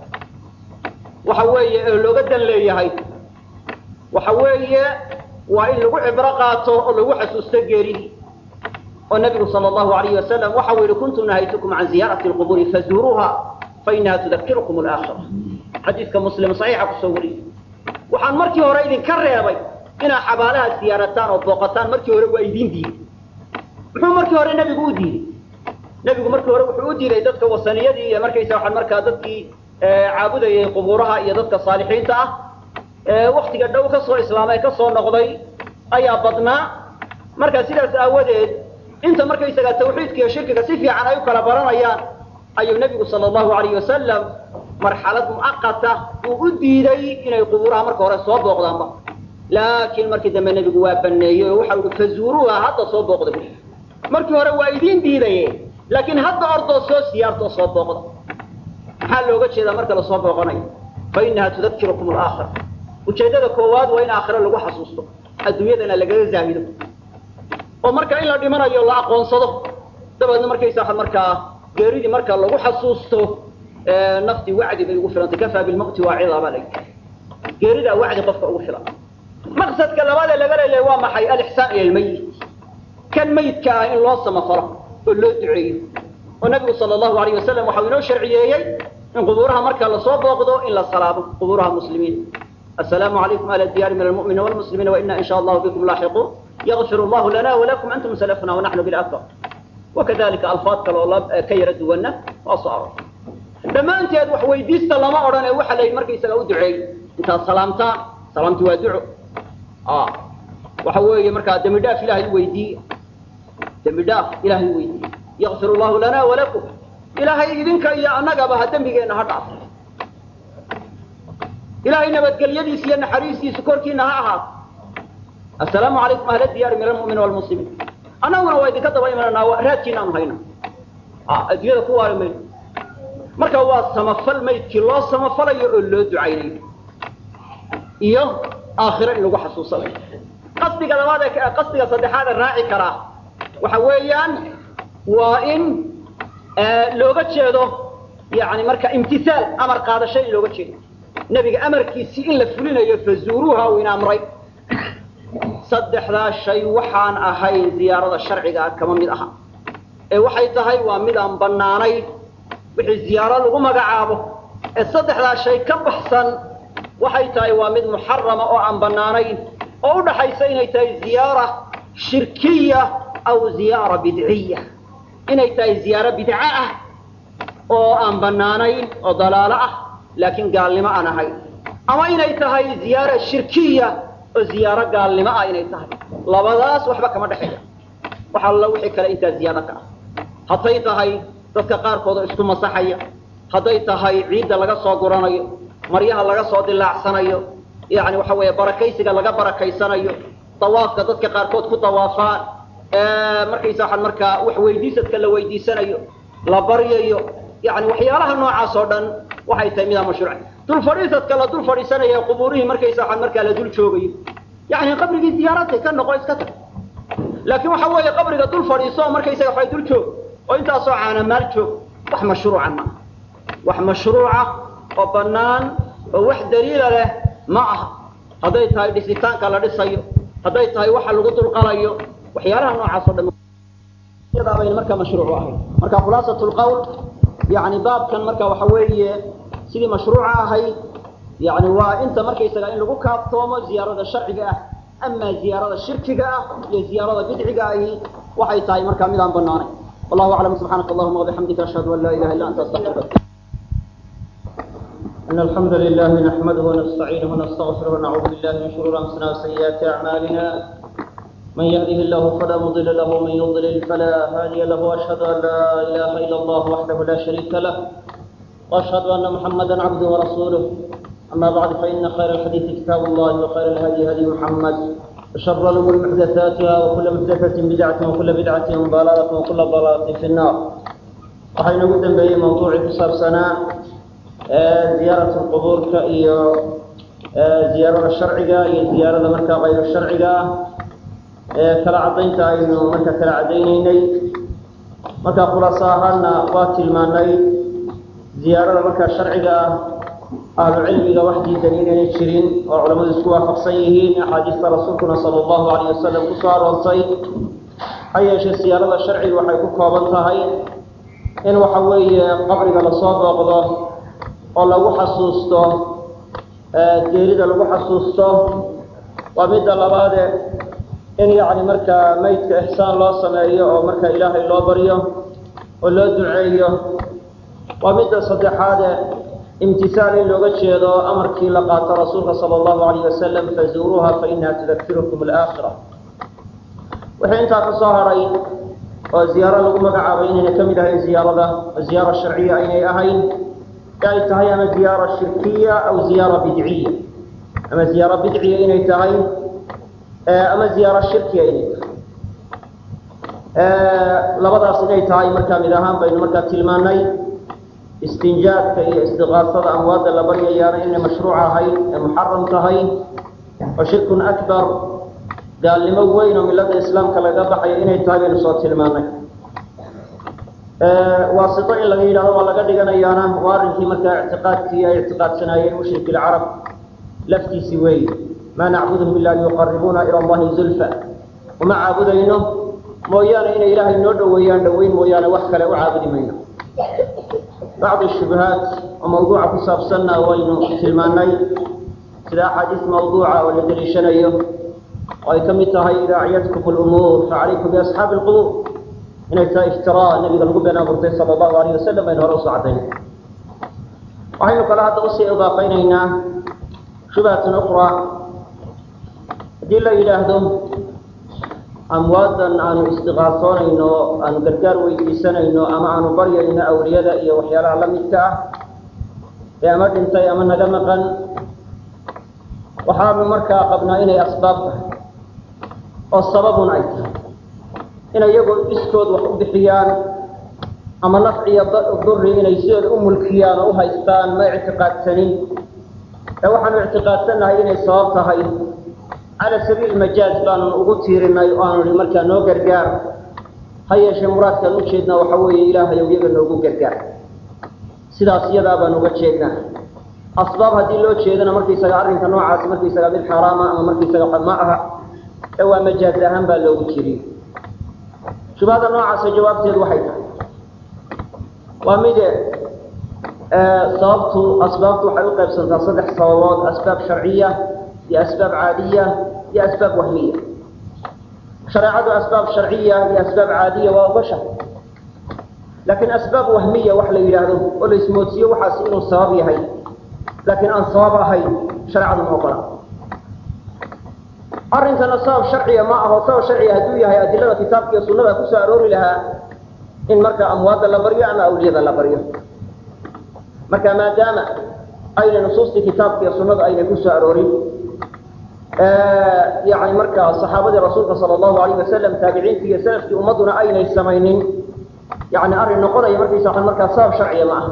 waxa weeye ee looga dan leeyahay waxa weeye waa in lagu cibro qaato oo lagu xasuusto geeridii oo nabigu sala allahu alayhi wasalam waxa uu yihi kuntu nahaytukum can ziyaarati lqubuuri fazuuruuha fainaha tudakirukum alaakhira xadiiska muslim saxiixa kusoo wariyey waxaan markii hore idinka reebay inaad xabaalaha siyaarataan oo booqataan markii hore waa idin diiday muxuu markii hore nebigu u diiday nebigu markii hore wuxuu u diiday dadka wasaniyadii iyo markaysa waxaan markaa dadkii caabudayay qubuuraha iyo dadka saalixiinta ah waktiga dhow ka soo islaamay ka soo noqday ayaa badnaa marka sidaas aawadeed inta markaysaga tawxiidka iyo shirkiga si fiican ay u kala baranayaan ayuu nebigu sala allahu alayhi wasalam marxalad mucaqata uu u diiday inay qubuuraha marka hore soo booqdaanba laakiin markii dambe nebigu waa baneeyey oo waxa uhi fazuuruuha hadda soo booqda bu markii hore waa idiin diidaye laakiin hadda ordoo soo siyaartoo soo booqda maxaa looga jeedaa marka lasoo booqanayo fa inaha tudakirukum alaakhira ujeeddada koowaad waa in aakhiro lagu xasuusto adduunyadana lagaga zaahido oo marka in la dhimanayo la aqoonsado dabeedna markaysa markaa geeridii marka lagu xasuusto naftii wacdi bay ugu filantay kafaa bilmaqti waacida baa layi geeridaa wacdi qofka ugu filan maqsadka labaadee laga leeyahay waa maxay alixsaan ila lmayit kan mayidka ah in loo samafalo oo loo duceeyo oo nabigu sala allahu alayh wasalam waxau inoo sharciyeeyey in qubuuraha marka lasoo booqdo in la salaamo qubuuraha muslimiin assalaamu calaykum ahla diyaari min almu'miniina walmuslimiina waina in sha allahu bikum laaxiquun yakfir allahu lana walakum antum salafuna wanaxnu bilakbar wakadalika alfaad kale oo ka yara duwanna waa soo aror dhammaanteed wax weydiista lama odhan ee waxa la yidhi markaysaga u duceey intaad salaamtaan salaamti waa duco waxa weeye markaa dembi dhaaf ilahay u weydiiye dembi dhaaf ilahay u weydiiye yakfir allahu lana walakum ilaahay idinka iyo annagaba ha dembigeenna ha dhaafo ilaahay nabadgelyadiisa iyo naxariistiisa korkiina ha ahaato assalaamu calaykum ahla diyaari min almu'miniina walmuslimiin annaguna waa idinka daba imananaa raadkiina aanu hayna adduunyada ku waari mayno marka waa samafal maydkii loo samafalayo oo loo ducaynayo iyo aakhiro in lagu xasuusanayo qasdiga labaad ee qasdiga saddexaad ee raaci karaa waxa weeyaan waa in looga jeedo yani marka imtisaal amar qaadasho in looga jeedo nebiga amarkiisii in la fulinayo fazuuruuha uu ina amray saddexdaa shay waxaan ahayn ziyaarada sharciga ah kama mid aha ee waxay tahay waa mid aan bannaanayn wixii ziyaaro lagu magacaabo ee saddexdaa shay ka baxsan waxay tahay waa mid muxarama oo aan bannaanayn oo u dhaxaysa inay tahay ziyaara shirkiya aw ziyaara bidciya inay tahay ziyaaro bidco ah oo aan bannaanayn oo dalaalo ah laakiin gaalnimo aan ahayn ama inay tahay ziyaara shirkiya oo ziyaaro gaalnimo ah inay tahay labadaas waxba kama dhexeeya wax alla wixii kale intaa ziyaado ka ah hadday tahay dadka qaarkood oo isku masaxaya hadday tahay ciidda laga soo guranayo maryaha laga soo dilaacsanayo yani waxa weeye barakaysiga laga barakaysanayo dawaafka dadka qaarkood ku dawaafaan markaysa waxaan markaa wax weydiisadka la weydiisanayo la baryayo yani waxyaalaha noocaas oo dhan waxay tahay midaa mashruuca dul fadhiisadka la dul fadhiisanaya qubuurihii markaysa waxaan markaa la dul joogayo yani qabrigii ziyaarada ka noqo iska tag laakiin waxa weeye qabriga dul fadhiiso markaysaga waxa dul joog oo intaasoo caana maal joog wax mashruuca ma wax mashruuca oo bannaan oo wax daliila leh ma aha hadday tahay dhisitaanka la dhisayo hadday tahay waxa lagu dulqalayo waxyaalaha noocaas o dhan iyadaa bayna markaa mashruucu ahayd marka khulaasat lqawl yani baabkan marka waxa weeye sidii mashruuca ahayd yani waa inta markaysaga in lagu kaaftoomo ziyaarada sharciga ah ama ziyaarada shirkiga ah iyo ziyaarada bidciga ahi waxay tahay markaa mid aan banaanayn wallahu aclam subxaanaka allahuma wabixamdika ashhadu an laa ilaha illa anta astaغfiruka إن الحمد لله نحمده ونستعينه ونستغفره ونعوذ بالله من شرور أنفسنا وسيئات أعمالنا من يهده الله فلا مضل له ومن يضلل فلا هادي له وأشهد أن لا إله إلا الله وحده لا شريك له وأشهد أن محمدا عبده ورسوله أما بعد فإن خير الحديث كتاب الله وخير الهدي هدي محمد وشر الأمور محدثاتها وكل محدثة بدعة وكل بدعة ضلالة وكل ضلالة في النار وحين قدم به موضوع كسر سنة زيارة القبور كإيو زيارة الشرعية إيو زيارة مركا غير الشرعية كلا عدينتا إنه مركا كلا عدينيني مركا خلاصاهانا واتل ماني زيارة مركا الشرعية أهل العلم وحدي دليل الشرين وعلماء السكوى خفصيهين أحاديث رسولنا صلى الله عليه وسلم قصار والصيد حيا شي السيارة الشرعي وحي كوكوبنتها إن وحوي قبرك لصوب وقضاه oo lagu xasuusto geerida lagu xasuusto waa midda labaade in yacni markaa maydka ixsaan loo sameeyo oo marka ilaahay loo baryo oo loo duceeyo waa midda saddexaade imtisaal in looga jeedo amarkii la qaato rasuulka sala allahu alayh wasalam fazuuruuha fa inaha tudakirukum alaakhira wixii intaa ka soo haray oo ziyaaro lagu magacaabay inayna ka mid ahayn ziyaarada ziyaaro sharciya aynay ahayn ay tahay ama ziyaaro shirkiya aw ziyaaro bidciya ama ziyaaro bidciya inay tahay ama ziyaaro shirkiya inay tahay labadaas inay tahay markaa mid ahaan baynu markaa tilmaanay istinjaadka iyo istiqaasada amwaadda la baryayaana inay mashruuc ahayd ee muxaram tahay oo shirkun akbar gaalnimo weyn oo milada islaamka laga baxayo inay tahay baynu soo tilmaanay waasito in laga yidhahdo waa laga dhiganayaana waa arrinkii markaa ictiqaadkii ay ictiqaadsanaayeen mushrik ilcarab laftiisii weeye maa nacbuduhum ila liyuqaribuuna ila allahi zulfa uma caabudayno mooyaane inay ilaahay noo dhoweeyaan dhoweyn mooyaane wax kale u caabudi mayno bacdi shubahaat oo mawduuca ku saabsanna waynu tilmaanay sida axaadiis mawduuca oo la deliishanayo oo ay ka mid tahay idaa acyadkum lumuur facalaykum biasxaabi lqubuur inay tahay iftiraa nabiga lagu been abuurtay sala allahu alayh wasalam baynu hore usoo caddaynay waxaynu kale hadda usii idaafaynaynaa shubhatun ukhraa haddii la yidhaahdo amwaadan aanu istiqaasoonayno aanu gargaar weydiisanayno ama aanu baryayno awliyada iyo waxyaalaha la midka ah ee ama dhintay ama naga maqan waxaanu markaa qabnaa inay asbaab tahay oo sababun ay tahay inay iyagoo iskood wax u bixiyaan ama nafciyo duri inay sidooda u mulkiyaan oo u haystaan ma ictiqaadsanin ee waxaanu ictiqaadsannahay inay sabab tahay cala sabiil majaaz baanu ugu tiirinay oo aanu nihi markaa noo gargaar ha yeeshee muraadkaan ujeednaa waxa weeye ilaahayow iyaga noogu gargaar sidaas iyadaa baan uga jeednaa asbaab haddii loo jeedana markaysaga arrinka noocaasi markaysaga mid xaaraama ama markaysaga ma aha ee waa majaaz ahaan baa loogu jiriy shubhada noocaasa jawaabteedu waxay tahay waa mide sababtu asbaabtu waxay u qaybsantaa saddex sababood asbaab sharciya iyo asbaab caadiya iyo asbaab wahmiya shareecadu asbaab sharciya iyo asbaab caadiya waa ugasha laakiin asbaab wahmiya wax la yidhaahdo oo la ismoodsiiyo waxaas inuu sabab yahay laakiin aan sabab ahayn shareecadu ma ogola arrinkana sabab sharciya ma aho sabab sharciya hadduu yahay adilada kitaabka iyo sunnada kusoo aroori lahaa in marka amwaadda la baryo ama awliyada la baryo marka maadaama ayna nusuustii kitaabka iyo sunnada aynay kusoo aroorin yani markaa saxaabadii rasuulka sala allahu alayh wasalam taabiciintii iyo salafkii ummadduna aynay samaynin yani arrin noqonaya markaysa markaa sabab sharciya ma aha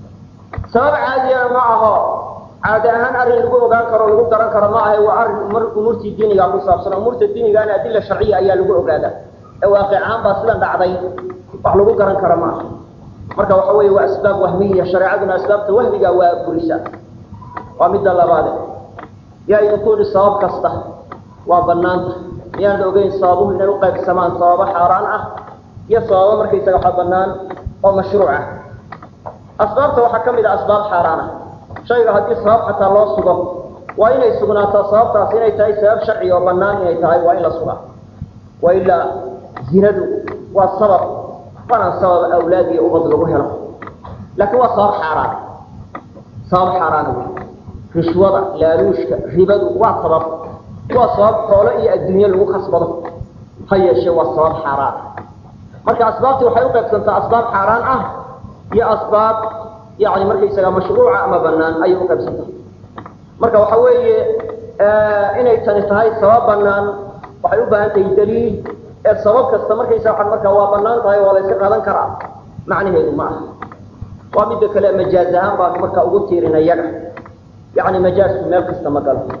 sabab caadiyana ma aho caadi ahaan arrin lagu ogaan karo lagu garan karo ma ahe waa arrin umuurtii diiniga ku saabsan umuurta diinigaana adila sharciya ayaa lagu ogaada ee waaqic ahaan baa sidan dhacday wax lagu garan karo ma aha marka waxa weeye waa asbaab wahmiya shareecaduna asbaabta wahmiga waa burisa waa midda labaade yaa idinku yihi sabab kasta waa banaanta miyaanad ogeyn sababuhu inay uqaybsamaan sababo xaaraan ah iyo sababo markaysaga waxa banaan oo mashruuc ah asbaabta waxaa ka mid a asbaab xaaraan ah shayga haddii sabab xataa loo sugo waa inay sugnaataa sababtaas inay tahay sabab sharci oo banaan inay tahay waa in la sugaa wa ilaa zinadu waa sabab waana sabab awlaad iyo ubad lagu helo laakiin waa sabab xaaraan sabab xaaraana wey rishwada laaluushka ribadu waa sabab waa sabab xoolo iyo adduunye lagu kasbado ha yeeshee waa sabab xaaraan marka asbaabtii waxay uqaybsantaa asbaab xaaraan ah iyo asbaab yani markaysaga mashruuca ama banaan ayay uqaybsantaa marka waxa weeye inay tani tahay sabab banaan waxay u baahan tahay daliil ee sabab kasta markaysa waa markaa waa banaan tahay waa la yska qaadan karaa macnaheedu ma aha waa midda kale majaaz ahaan baan markaa ugu tiirina yaga yani majaazku meel kasta ma galo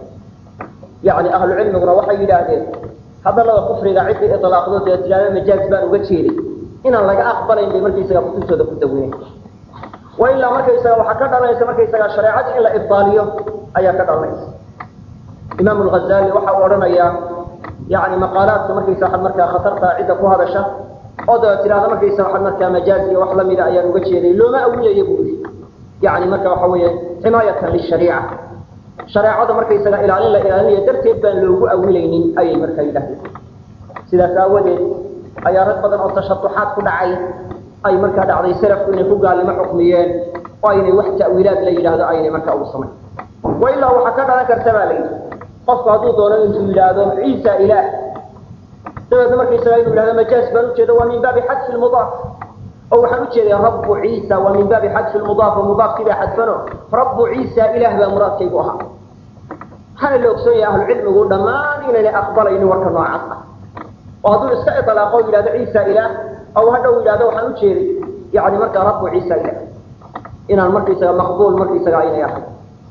yani ahlu cilmiguna waxay yidhaahdeen hadalada kufriga ciddii ilaaqdo dee tilaado majaaz baan uga jeeday inaan laga aqbalayn bay markaysaga kutubtooda ku dawinay wa ilaa markaysaga waxaa ka dhalanaysa markaysaga shareecadii in la ibdaaliyo ayaa ka dhalanaysa imaam lghazali waxa uu odhanayaa yani maqaalaadka markaysa waxaad markaa khatarta cidda ku hadasha oo daba tiraahda markaysa waxaad markaa majaaz iyo wax lamida ayaan uga jeeday looma awilaya buu yidhi yani marka waxa weeye ximaayatan lishariica shareecada markaysaga ilaalin la ilaalinayo darteed baan loogu awilaynin ayay markaa yidhahdeen sidaas aawadeed ayaa rag badan oo tashaduxaad ku dhacay ay markaa dhacday salafku inay ku gaalnimo xukmiyeen oo aynay wax ta'wiilaad la yidhaahdo aynay markaa ugu samayn wa ilaa waxaa ka dhalan karta baa la yidhi qofku hadduu doono intuu yidhaahdo ciisa ilaah dabeedna markaysaga inuu yidhahdo majaaz baan ujeeda waa min baabi xadfi lmudaaf oo waxaan ujeeday rabu ciisa waa min baabi xadfi lmudaaf oo mudaafkiibaa xadfano rabu ciisa ilaah baa muraadkaygu ahaa waxaana la ogsoon yahay ahlucilmigu dhammaan inaynay aqbalaynin warka noocaas ah oo hadduu iska ilaaqo o yidhahdo ciisa ilaah aw hadhow yidhahdo waxaan ujeeday yani markaa rabu ciisa ilaah inaan markaysaga maqbuul markaysaga aynay ahay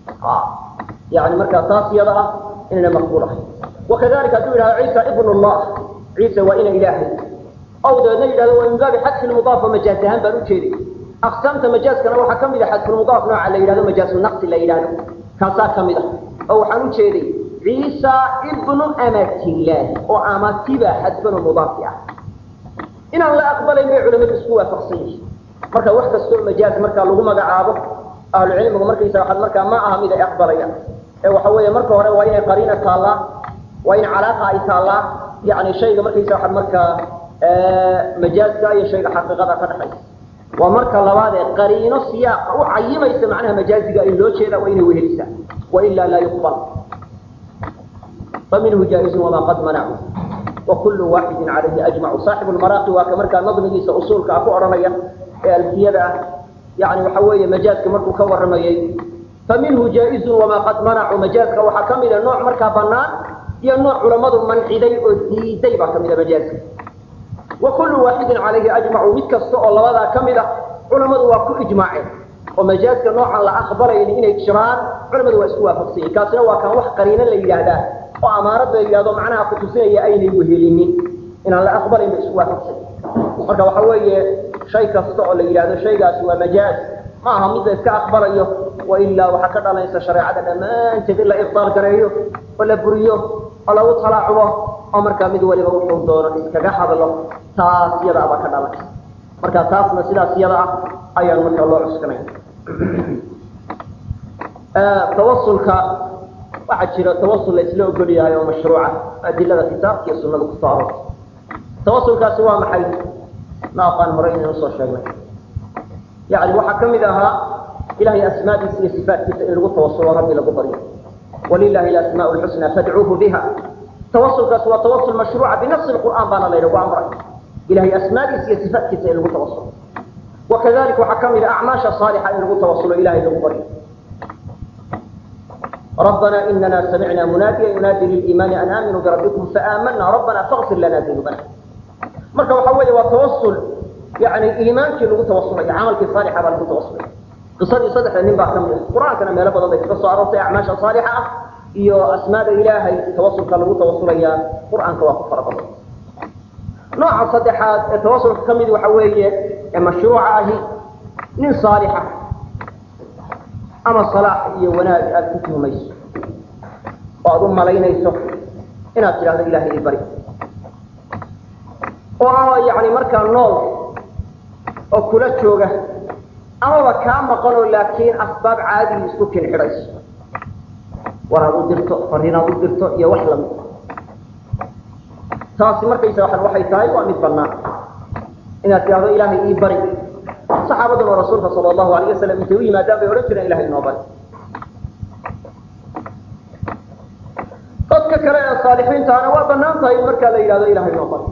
yani markaa taas iyada ah inayna maqbuul ahay wakadalika hadduu yidhahdo ciisa ibn llah ciisa waa ina ilaahay aw dabeedna yidhahdo waa min baabi xadfi lmudaaf oo majaaz ahaan baan ujeeday aqsaamta majaazkana waxaa kamid a xadfulmudaaf nooca la yidhahdo majaazu naqsi la yidhahdo kaasaa kamid ah oo waxaan ujeeday ciisa ibnu amatillaahi oo amatiba xadfanu mudaafi ah inaan la aqbalayn bay culamadu isku waafaqsan yihiin marka wax kastoo majaaz markaa lagu magacaabo ahlu cilmigu markaysa waxaad markaa ma aha mid ay aqbalayaan ee waxa weeye marka hore waa inay qariina taallaa waa in calaaqa ay taallaa yani shayga markaysa waxaad markaa majaazka iyo shayga xaqiiqada ka dhexaysa waa marka labaad ee qariino siyaaqa u cayimaysa macnaha majaaziga in loo jeeda waa inay wehelisaa wailaa laa yuqbal faminhu jaaizun wamaa qad manacu wakulu waaxidin calayhi ajmacu saaxibu lmaraaqi waa ka markaa nadmigiisa usuulka ah ku odhanaya ee alfiyada ah yani waxa weeye majaazka markuu ka waramayey faminhu jaaizun wamaa qad manacu majaazka waxaa kamida nooc markaa banaan iyo nooc culammadu manciday oo diiday baa kamida majaazka wakulu waaxidin calayhi ajmacu mid kasta oo labadaa ka mid a culammadu waa ku ijmaaceen oo majaazka noocan la aqbalayni inay jiraan culamadu waa isku waafaqsanyihin kaasina waa kan wax qariino la yidhaahdaa oo amaarad la yidhahdo macnaha kutusinaya aynay wehelinin inaan la aqbalayn ba isku waafaqsanyi marka waxa weeye shay kasta oo la yidhahdo shaygaasi waa majaaz ma aha mid la iska aqbalayo wailaa waxaa ka dhalanaysa shareecada dhammaanteed in la ibtaal gareeyo oo la buriyo oo lagu talaacubo oo markaa mid waliba wuxuu doono iskaga hadlo taas yada abaa ka dhalanaysa marka taasna sidaas yada ah ayaan markaa loo cuskanay tawasulka waxaa jira tawasul la isla ogol yahay oo mashruuca adilada kitaabka iyo sunada kusoo aroortay tawasulkaasi waa maxay ma aqaan hore inaynu soo sheegnay yani waxaa kamid ahaa ilahay asmaadiisa iyo sifaatkiisa in lagu tawasulo rabbi lagu baryo walilahi alasmaa lxusna fadcuuhu biha tawasulkaasi waa tawasul mashruuca binafsi qur'aan baana laynagu amray ilahay asmaadiisa iyo sifaatkiisa in lagu tawasulo wakadalika waxaa kamid a acmaasha saalixa in lagu tawasulo ilahay lagu baryo ربنا إننا سمعنا مناديا ينادي للإيمان أن آمنوا بربكم فآمنا ربنا فاغفر لنا ذنوبنا marka waxa weeye waa tawasul yani iimaankii lagu tawasulay camalkii saalixa baa lagu tawasulay qisadii saddexda nin baa kamid ah qur-aankana meelo badan bay kaga soo aroortay acmaasha saalixa ah iyo asmaada ilaahay tawasulka lagu tawasulayaa qur-aanka waa ku fara badan nooca saddexaad ee tawasulka kamid waxa weeye ee mashruuca ahi nin saalixa ama salaax iyo wanaag aad ku tuhmayso oo aad u malaynayso inaad tidhahdo ilahay i bari oo yani markaa nool oo kula jooga amaba kaa maqanoo laakiin asbaab caadii isku kin xidhayso war aad u dirto fariin aad u dirto iyo wax lamid taasi markaysa waa waxay tahay waa mid banaan inaad tidhahdo ilaahay ii bari saxaabaduna rasuulka sala allahu alayh wasalam intay u yimaadaan bay odhan jireen ilahay inoo bari dadka kale ee saalixiintaana waa banaan tahay in markaa la yidhahdo ilahay inoo bari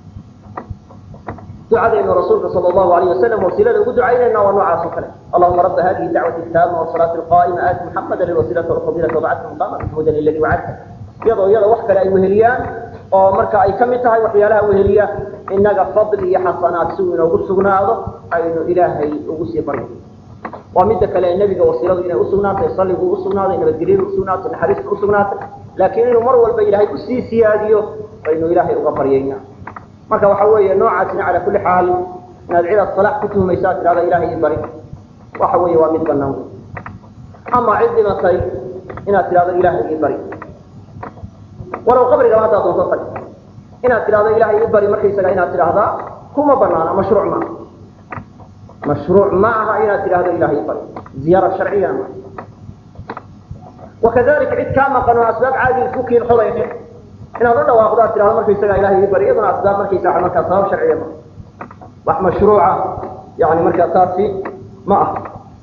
ducadaynu rasuulka sal allahu alayh wasalam wasiilada ugu ducaynayna waa noocaas oo kale allahuma rabba hadihi dacwati taama wasalaati alqaa'ima aati muxamada lilwasiilata walfadilata wabacathu muqama mahmudan aladi wacadta iyadoo iyada wax kale ay weheliyaan oo marka ay ka mid tahay waxyaalaha weheliya inaga fadli iyo xasanaad si uu inoogu sugnaado aynu ilaahay ugu sii baryo waa midda kale nebiga wasiiladu inay usugnaatay salligu usugnaaday nabadgelyadu usugnaatay naxariistu usugnaatay laakiin inuu mar walba ilaahay usii siyaadiyo baynu ilaahay uga baryayna marka waxa weeye noocaasina cala kulli xaal inaad cidaad salaax ku tuhmaysaa tidhahda ilahay i bari waxa weeye waa mid banaan wey ama cid dhimatay inaad tidhahdo ilaahay i bari walow qabrigaba haddaad doonto tag inaad tidhahdo ilaahay i bari markaysaga inaad tidhaahdaa kuma banaana mashruuc maaha mashruuc ma aha inaad tidhahdo ilahay i bari ziyaara sharciya ma wakadalika cid kaa maqan oo asbaab caadi isku kiin xodaysa inaad u dhawaaqdo aad tidhahdo markaysaga ilahay i bari iyaduna asbaab markaysa markaa sabab sharciya ma wax mashruuca yani markaa taasi ma aha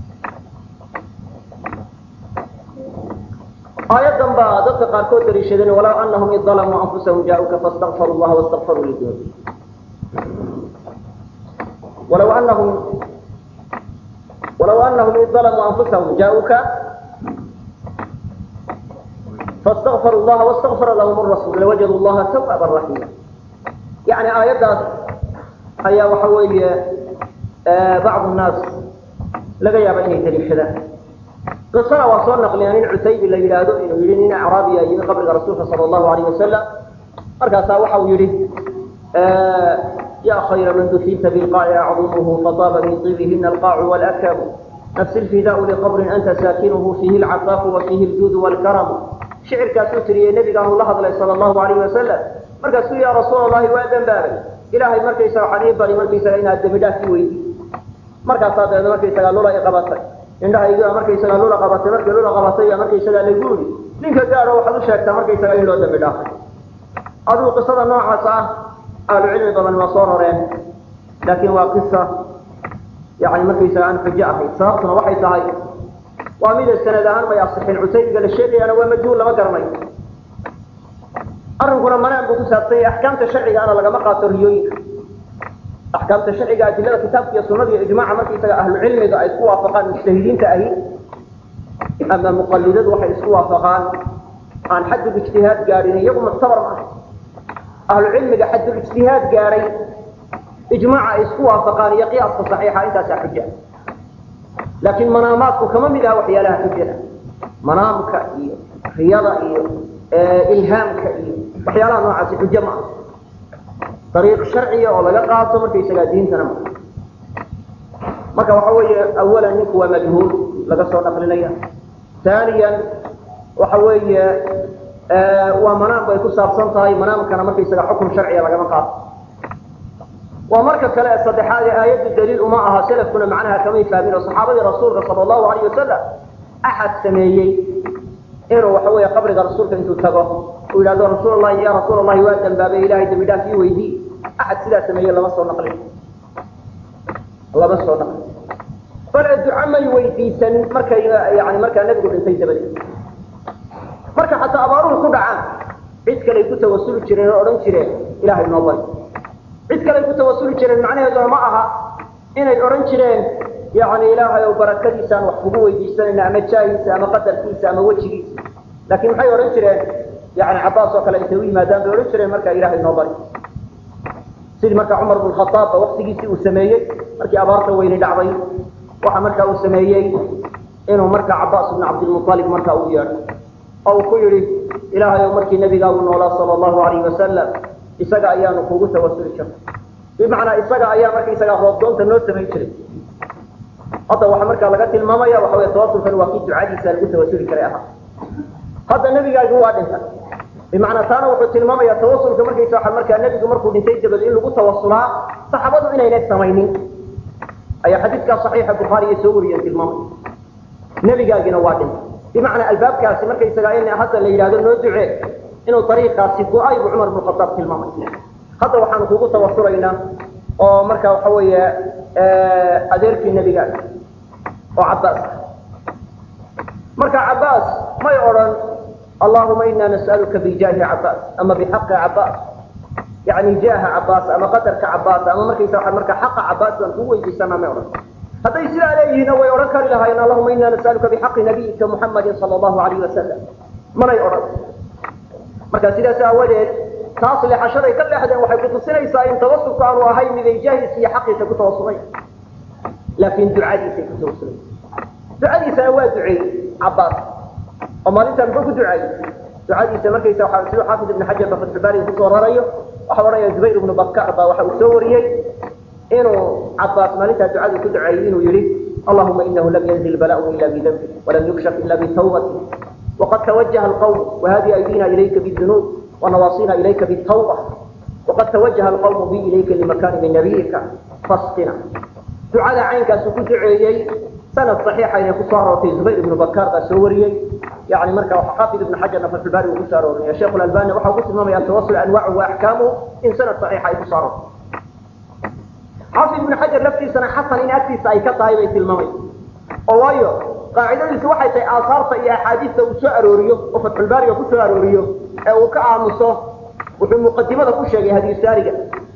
aayadan baa dadka qaarkood daliishadeen walaw anahum id dalamuu anfusahum jaa-uka fastakfaru llaha wastakfaruu lidunubi walaw anahum walaw anahum id dalamuu anfusahum jaa-uka fastakfaru llaha wastakfara lahum rasul lawajadu llaha tawaaban raxiima yani aayaddaas ayaa waxa weeye bacdu nnaas laga yaaba inay daliishadaan qisana waa soo naqliya nin cutaybi la yidhaahdo inuu yihi nin acraabiya yimi qabriga rasuulka sala allahu alayh wasalam markaasaa waxa uu yihi ya khayra man dufinta bilqaaci acdumuhu fataaba min ibihina alqaacu walakabu nafsi lfidaau liqabrin anta saakinuhu fiihi alcafaafu wa fiihi ljuudu walkaramu shicirkaasuu tiriyey nebigaanu la hadlay sala allahu alayh wasalam markaasuu ya rasuul allahi waa dembaabay ilaahay markaysaga waxaan ii bari markaysaga inaad dembi dhaaf i weydi markaasaa dabeedna markaysaga lula i qabatay indhahayga markaysagaa lula qabatay markii lula qabatay baa markaysagaa lagu yidhi ninka gaadho waxaad u sheegtaa markaysaga in loo dambi dhaafay adigu qisada noocaas ah ahlu cilmi badan waa soo roreen laakiin waa qisa yani markaysaga aan xujo ahayd sababtuna waxay tahay waa mida sanad ahaan may asixin cutaybiga la sheegayaana waa majhuul lama garanayo arrinkuna manaan buu ku saabsan yahay axkaamta sharcigaana lagama qaato riyooyinka axkaamta sharciga adilada kitaabka iyo sunada iyo ijmaaca markaysaga ahlu cilmiga ay isku waafaqaan mujtahidiinta ahi ama muqalidadu waxay isku waafaqaan aan xaddul ijtihaad gaadhin iyagu muctabar maaha ahlu cilmiga xaddul ijtihaad gaadhay ijmaaca ay isku waafaqaan iyo qiyaaska saxiixa intaasaa xuja laakiin manaamaadku kama mid aha waxyaalaha xujada manaamka iyo riyada iyo ilhaamka iyo waxyaalaha noocaasi xujo ma aha ariiq sharciya oo laga qaato markaysagaa diintana ma marka waxa weeye awalan ninku waa majhuul laga soo naqlinaya taaniyan waxa weeye waa manaam bay ku saabsan tahay manaamkana markaysaga xukun sharciya lagama qaato waa marka kale ee saddexaad ee aayaddu daliil uma aha salafkuna macnaha kamay fahmin oo saxaabadii rasuulka sala allahu alayh wasalam axad sameeyey inuu waxa weeye qabriga rasuulka intuu tago uu yidhahdo rasuul allahi ya rasuul allahi waa dambaabay ilahay dambi dhaaf ii weydii axad sidaa sameeye lama soo naqlin lama soo naqlin bale duca may weydiisan markay yani markaa nebigu dhintay dabadeed marka xataa abaaruhu ku dhacaan cid kale ay ku tawasuli jireen oo odhan jireen ilahay noo bari cid kale ay ku tawasuli jireen macnaheeduna ma aha inay odhan jireen yani ilaahay ow barakadiisaan wax kugu weydiisanayna ama jaahiisa ama qadarkiisa ama wejigiisa laakiin maxay odhan jireen yani cabaas oo kale intay u yimaadaan bay odhan jireen markaa ilahay noo bari sidii markaa cumar bn khaaabba waktigiisii uu sameeyey markii abaarta weyni dhacday waxa markaa uu sameeyey inuu markaa cabaas bn cabdilmualib markaa u yeedho oo uu ku yidhi ilaahay ow markii nebigaagu noolaa sala allahu alayh wasalam isaga ayaanu kugu tawasuli jirnay bimacnaa isaga ayaa markaysagaa roobdoonta noo samayn jiray hadda waxa markaa laga tilmaamaya waxa wey tawasulkan waa kii ducadiisa lagu tawasuli karay ahaa hadda nebigaagi waa dhintay bimacnaa taana wuxuu tilmaamaya tawasulka markaysa waa markaa nebigu markuu dhintay dabad in lagu tawasulaa saxaabadu inaynay samaynin ayaa xadiidkaa saxiixa bukhaariya soo wariyeen tilmaamay nebigaagina waa dhintay bimacnaa albaabkaasi markaysagaa in hadda la yidhahdo noo ducee inuu ariiqaasi go-ay buu cumar bn khadaab tilmaamay hadda waxaanu kugu tawasulaynaa oo marka waxa weeye adeerkii nebigaaga oo cabaas marka cabaas may odhan allahuma ina nas'aluka bijaahi cabaas ama bixaqi cabaas yani jaaha cabaas ama qadarka cabaas ama markaysa waa marka xaqa cabaas baan kugu weydiisanaa may odhan hadday sidaa leeyihiinna way odhan kari lahaayeen allahuma ina nas'aluka bixaqi nabiyika muxamadin sala allahu alayh wasalam manay odhan marka sidaas aawadeed taas leexashaday ka leexdeen waxay kutusinaysaa in tawasulku aanu ahayn miday jaahiisa iyo xaqiisa ku tawasulay laakiin ducadiisay ku tawasulay ducadiisana waa duceeyey cabaas oo maalintaa muxuu ku ducaayey ducadiisa markaysa waa siduu xaafid ibn xajar ba fatxubaariga kusoo rarayo waxa odhanaya zubayr ibnu bakar baa waxa uu soo wariyey inuu cabaas maalintaa ducadu ku duceeyey inuu yihi allahuma inahu lam yanzil bala'u ila bidambi walam yukshaf ila bitawbati وقد توجه القوم وهذه أيدينا إليك بالذنوب ونواصينا إليك بالتوبة وقد توجه القوم بي إليك لمكان من نبيك فاسقنا دعاء عينك سكوت عيي سنة صحيحة إن كسارة في زبير بن بكار سوري يعني مركا حافظ ابن حجر في الباري وكسارة يا شيخ الألباني وحا قسم ما يتوصل أنواعه وأحكامه إن سنة صحيحة كسارة حافظ ابن حجر نفسي سنة حسن إن أكتس أي كطاي بيت الممي أوايو qaacidadiisu waxay tahay aasaarta iyo axaadiista uu soo arooriyo oo fatxulbaariga ku soo arooriyo ee uu ka aamuso wuxuu muqadimada ku sheegay hadiisaariga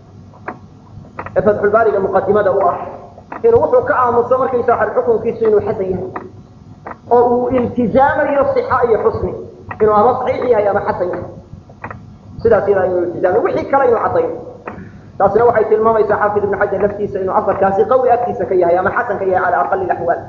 ee fatxulbaariga muqadimada u ah inuu wuxuu ka aamuso markaysa waxa xukunkiisu inuu xasan yahay oo uu iltizaamayo sixa iyo xusni inuu ama saxiix yahay ama xasan yahay sidaas iyadaa inuu iltizaamayo wixii kale inuu caddayo taasina waxay tilmaamaysaa xaafid ibn xajar laftiisa inuu afarkaasi qawi agtiisa ka yahay ama xasan ka yahay cala aqali axwaal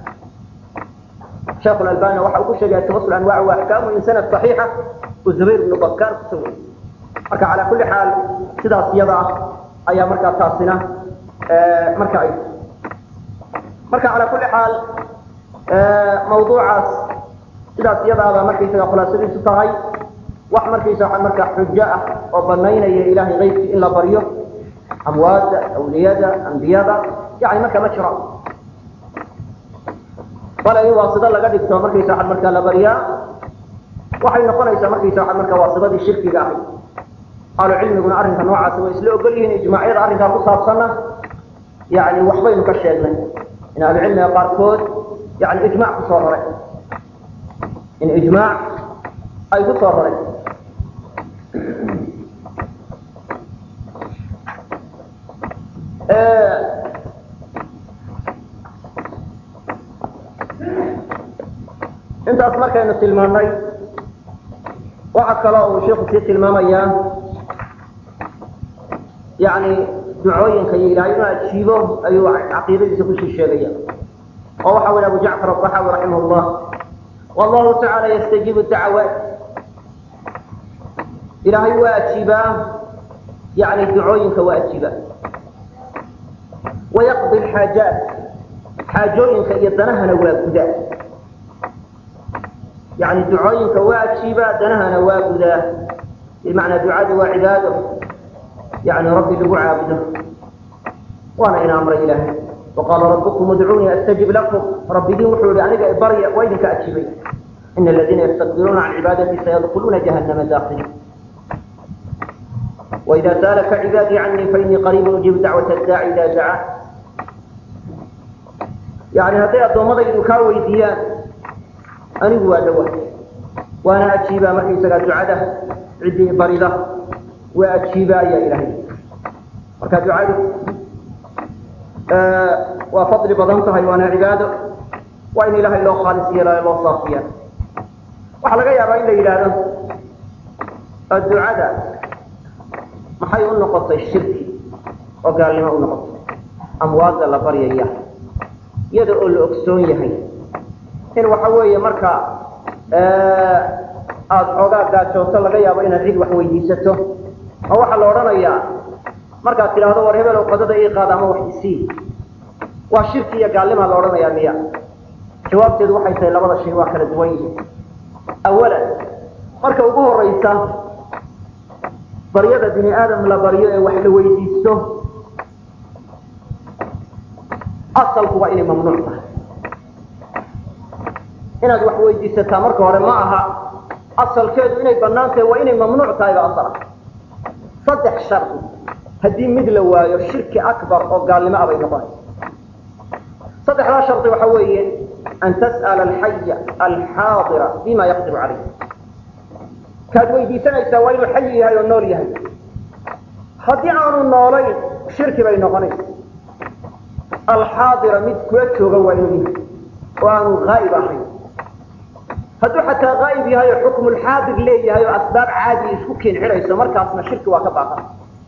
شيخ الألباني وحا ku sheegay tawasul anwaac wa ahkaam in sanad saxiixa oo Zubayr ibn Bakkar ku soo marka ala kulli xaal sidaas iyada ah ayaa marka taasina ee marka ay marka ala kulli xaal ee mawduucaas sidaas iyada ah markay isaga khulaasadiisu tahay wax markaysa waxa marka xujo ah oo banaynaya ilaahay qaybki in la baryo amwaada awliyada anbiyada yani marka ma jiro bal in waasida laga dhigto markaysa waxad markaa la baryaa waxay noqonaysaa markaysa waxad markaa waasidadii shirkiga ahay ahlu cilmiguna arrinka noocaasi way isla ogol yihiin ijmaacyada arrinkaa ku saabsanna yani waxbaynu ka sheegnay in ahlu cilmiga qaarkood yani ijmaac kusoo raray in ijmaac ay ku soo raray intaas markaynu tilmaannay waxa kaloo uu sheikhu sii tilmaamayaa yani ducooyinka iyo ilaahay inuu ajiibo ayuu caqiidadiisa kusii sheegaya oo waxa weli abu jacfar aلطaxaawi raximah اllah wallahu tacaala yastajiibu dacawaat ilaahay waa ajiibaa yani ducooyinka waa ajiiba wayaqdi alxaajaat xaajooyinka iyo danahana waa gudaa yani ducooyinka waa ajiibaa danahana waa gudaa bimacnaa ducadu waa cibaado yani rabbi lagu caabudo waana ina amray ilaahay waqaala rabbukum udcuunii astajib lakum rabbigiin wuxuu yihi aniga barya waa idinka ajiibay ina aladiina yastakbiruuna can cibaadati sayadkuluuna jahannama daakiliin وإذا سألك عبادي عني فإني قريب أجيب دعوة الداعي إذا دعاه يعني هذي أدومضي يدكا ويديان أنا هو أدوه وأنا أجيبا مركي سقى دعاده عدي بريضة وأجيبا يا إلهي مركا دعاده آه وفضل بضمتها وأنا عباده وإن إله الله خالص يلا الله صافيا وحلقا يا رأي إلى الدعاء maxay u noqotay shirki oo gaalnimo u noqotay amwaadda la baryaya iyada oo la ogsoon yahay in waxa weeye marka aada xoogaa gaajooto laga yaabo inaad cid wax weydiisato oo waxaa la odhanayaa markaad tidhaahdo war hebelow qadada ii qaada ama wax isii waa shirki iyo gaalnimaa la odhanayaa miya jawaabteedu waxay tahay labada shay waa kala duwan yihiin awalan marka ugu horeysa baryada bini aadam la baryo ee wax la weydiisto asalku waa inay mamnuuc tahay inaad wax weydiisataa marka hore ma aha asalkeedu inay bannaan tahay waa inay mamnuuc tahay ba asal ah saddex shardi haddii mid la waayo shirki akbar oo gaalnimo abay noqonaysa saddexdaa shardi waxa weeye an tas'ala alxaya alxaadira bima yaqdiru calayh kaad weydiisanaysaa waa inuu xayi yahay oo nool yahay haddii aanu noolayn shirki bay noqonaysa alxaadira mid kula jooga waa inuu yahay oo aanu haa'ib ahayn hadduu xataa haa'ib yahay oo xukmulxaadir leeyahay oo asbaab caadi isku keen xidhayso markaasna shirki waa ka baaqan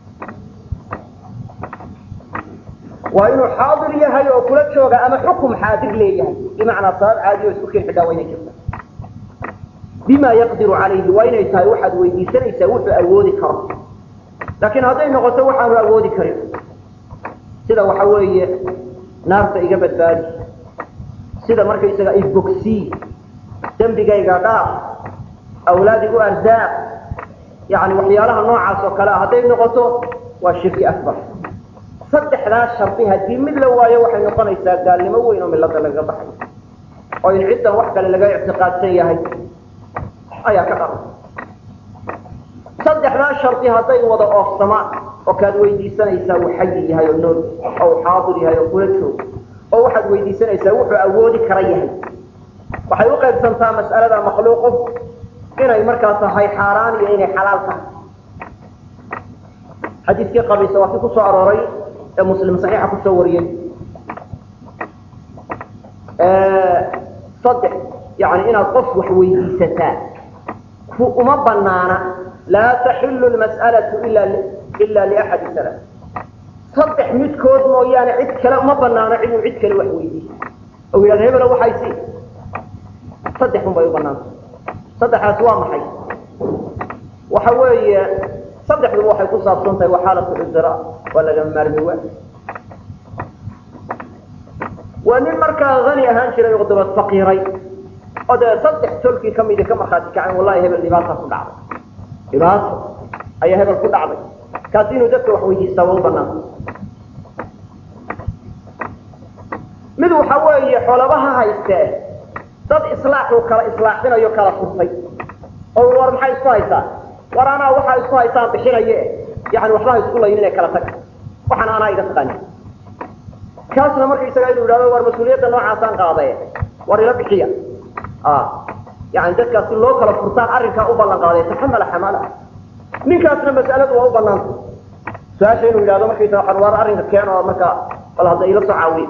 waa inuu xaadir yahay oo kula jooga ama xukum xaadir leeyahay bimacnaa sabab caadi oo isku keen xidhaa waa inay jirta bima yaqdiru calayhi waa inay tahay waxaad weydiisanaysaa wuxuu awoodi karo laakiin hadday noqoto waxaanu awoodi karin sida waxa weeye naarta iga badbaadi sida markaysaga ibogsii dembigayga dhaaf awlaad igu arsaaq yani waxyaalaha noocaas oo kale a hadday noqoto waa shirki akbar saddexdaa shardi haddii mid la waayo waxay noqonaysaa gaalnimo weyn oo milada lagaga baxay oo in ciddan wax kale laga ictiqaadsan yahay ayaa ka dharan saddexdaa shardi hadday wada oofsamaan oo kaad weydiisanaysaa uu xayi yahay oo nool oo uu xaadir yahay oo kula joogo oo waxaad weydiisanaysaa wuxuu awoodi kara yahay waxay u qaybsantaa mas'alada makhluuqu inay markaa tahay xaaraan iyo inay xalaal tahay xadiiskii qabiisa waa kii ku soo arooray ee muslim saxiixa kusoo wariyey saddex yani inaad qof wax weydiisataa uma banaana laa taxilu lmas'alatu ila liaxadi salaa saddex midkood mooyaane cid kale uma banaano ciduu cid kale wax weydiiso oo yidhahda hebelo waxay si saddex un bay u banaanta saddexaas waa maxay waxa weeye saddexduba waxay ku saabsan tahay waa xaalatu cudra waa laga maarmi waa waa nin markaa hani ahaan jiray oo dabad faqiiray oo dee saddex tolkii kamidi ka markhaati kaceen wallahi hebel dhibaataa ku dhacday dhibaato ayaa hebel ku dhacday kaasi inuu dadka wax weydiistaa waa u banaanta mid waxa weeye xoolabaha haystee dad islaaxuu kala islaaxinayo kala furtay oo war maxay isku haysaa war anaa waxaa isku haysaan bixinaye yani waxbaha isku layin inay kala taga waxaan anaa iga taqaani kaasna markaysaga inuu yidhahdo war mas-uuliyadda noocaasaan qaadaye war ila bixiya yani dadkaas si loo kala furtaan arrinkaa u ballan qaaday taxamala xamala ninkaasna mas'aladu waa u banaanta su-aasha inuu yidhahdo markaysaga waxaan war arrinka keen oo marka bal hadda ila soo caawiye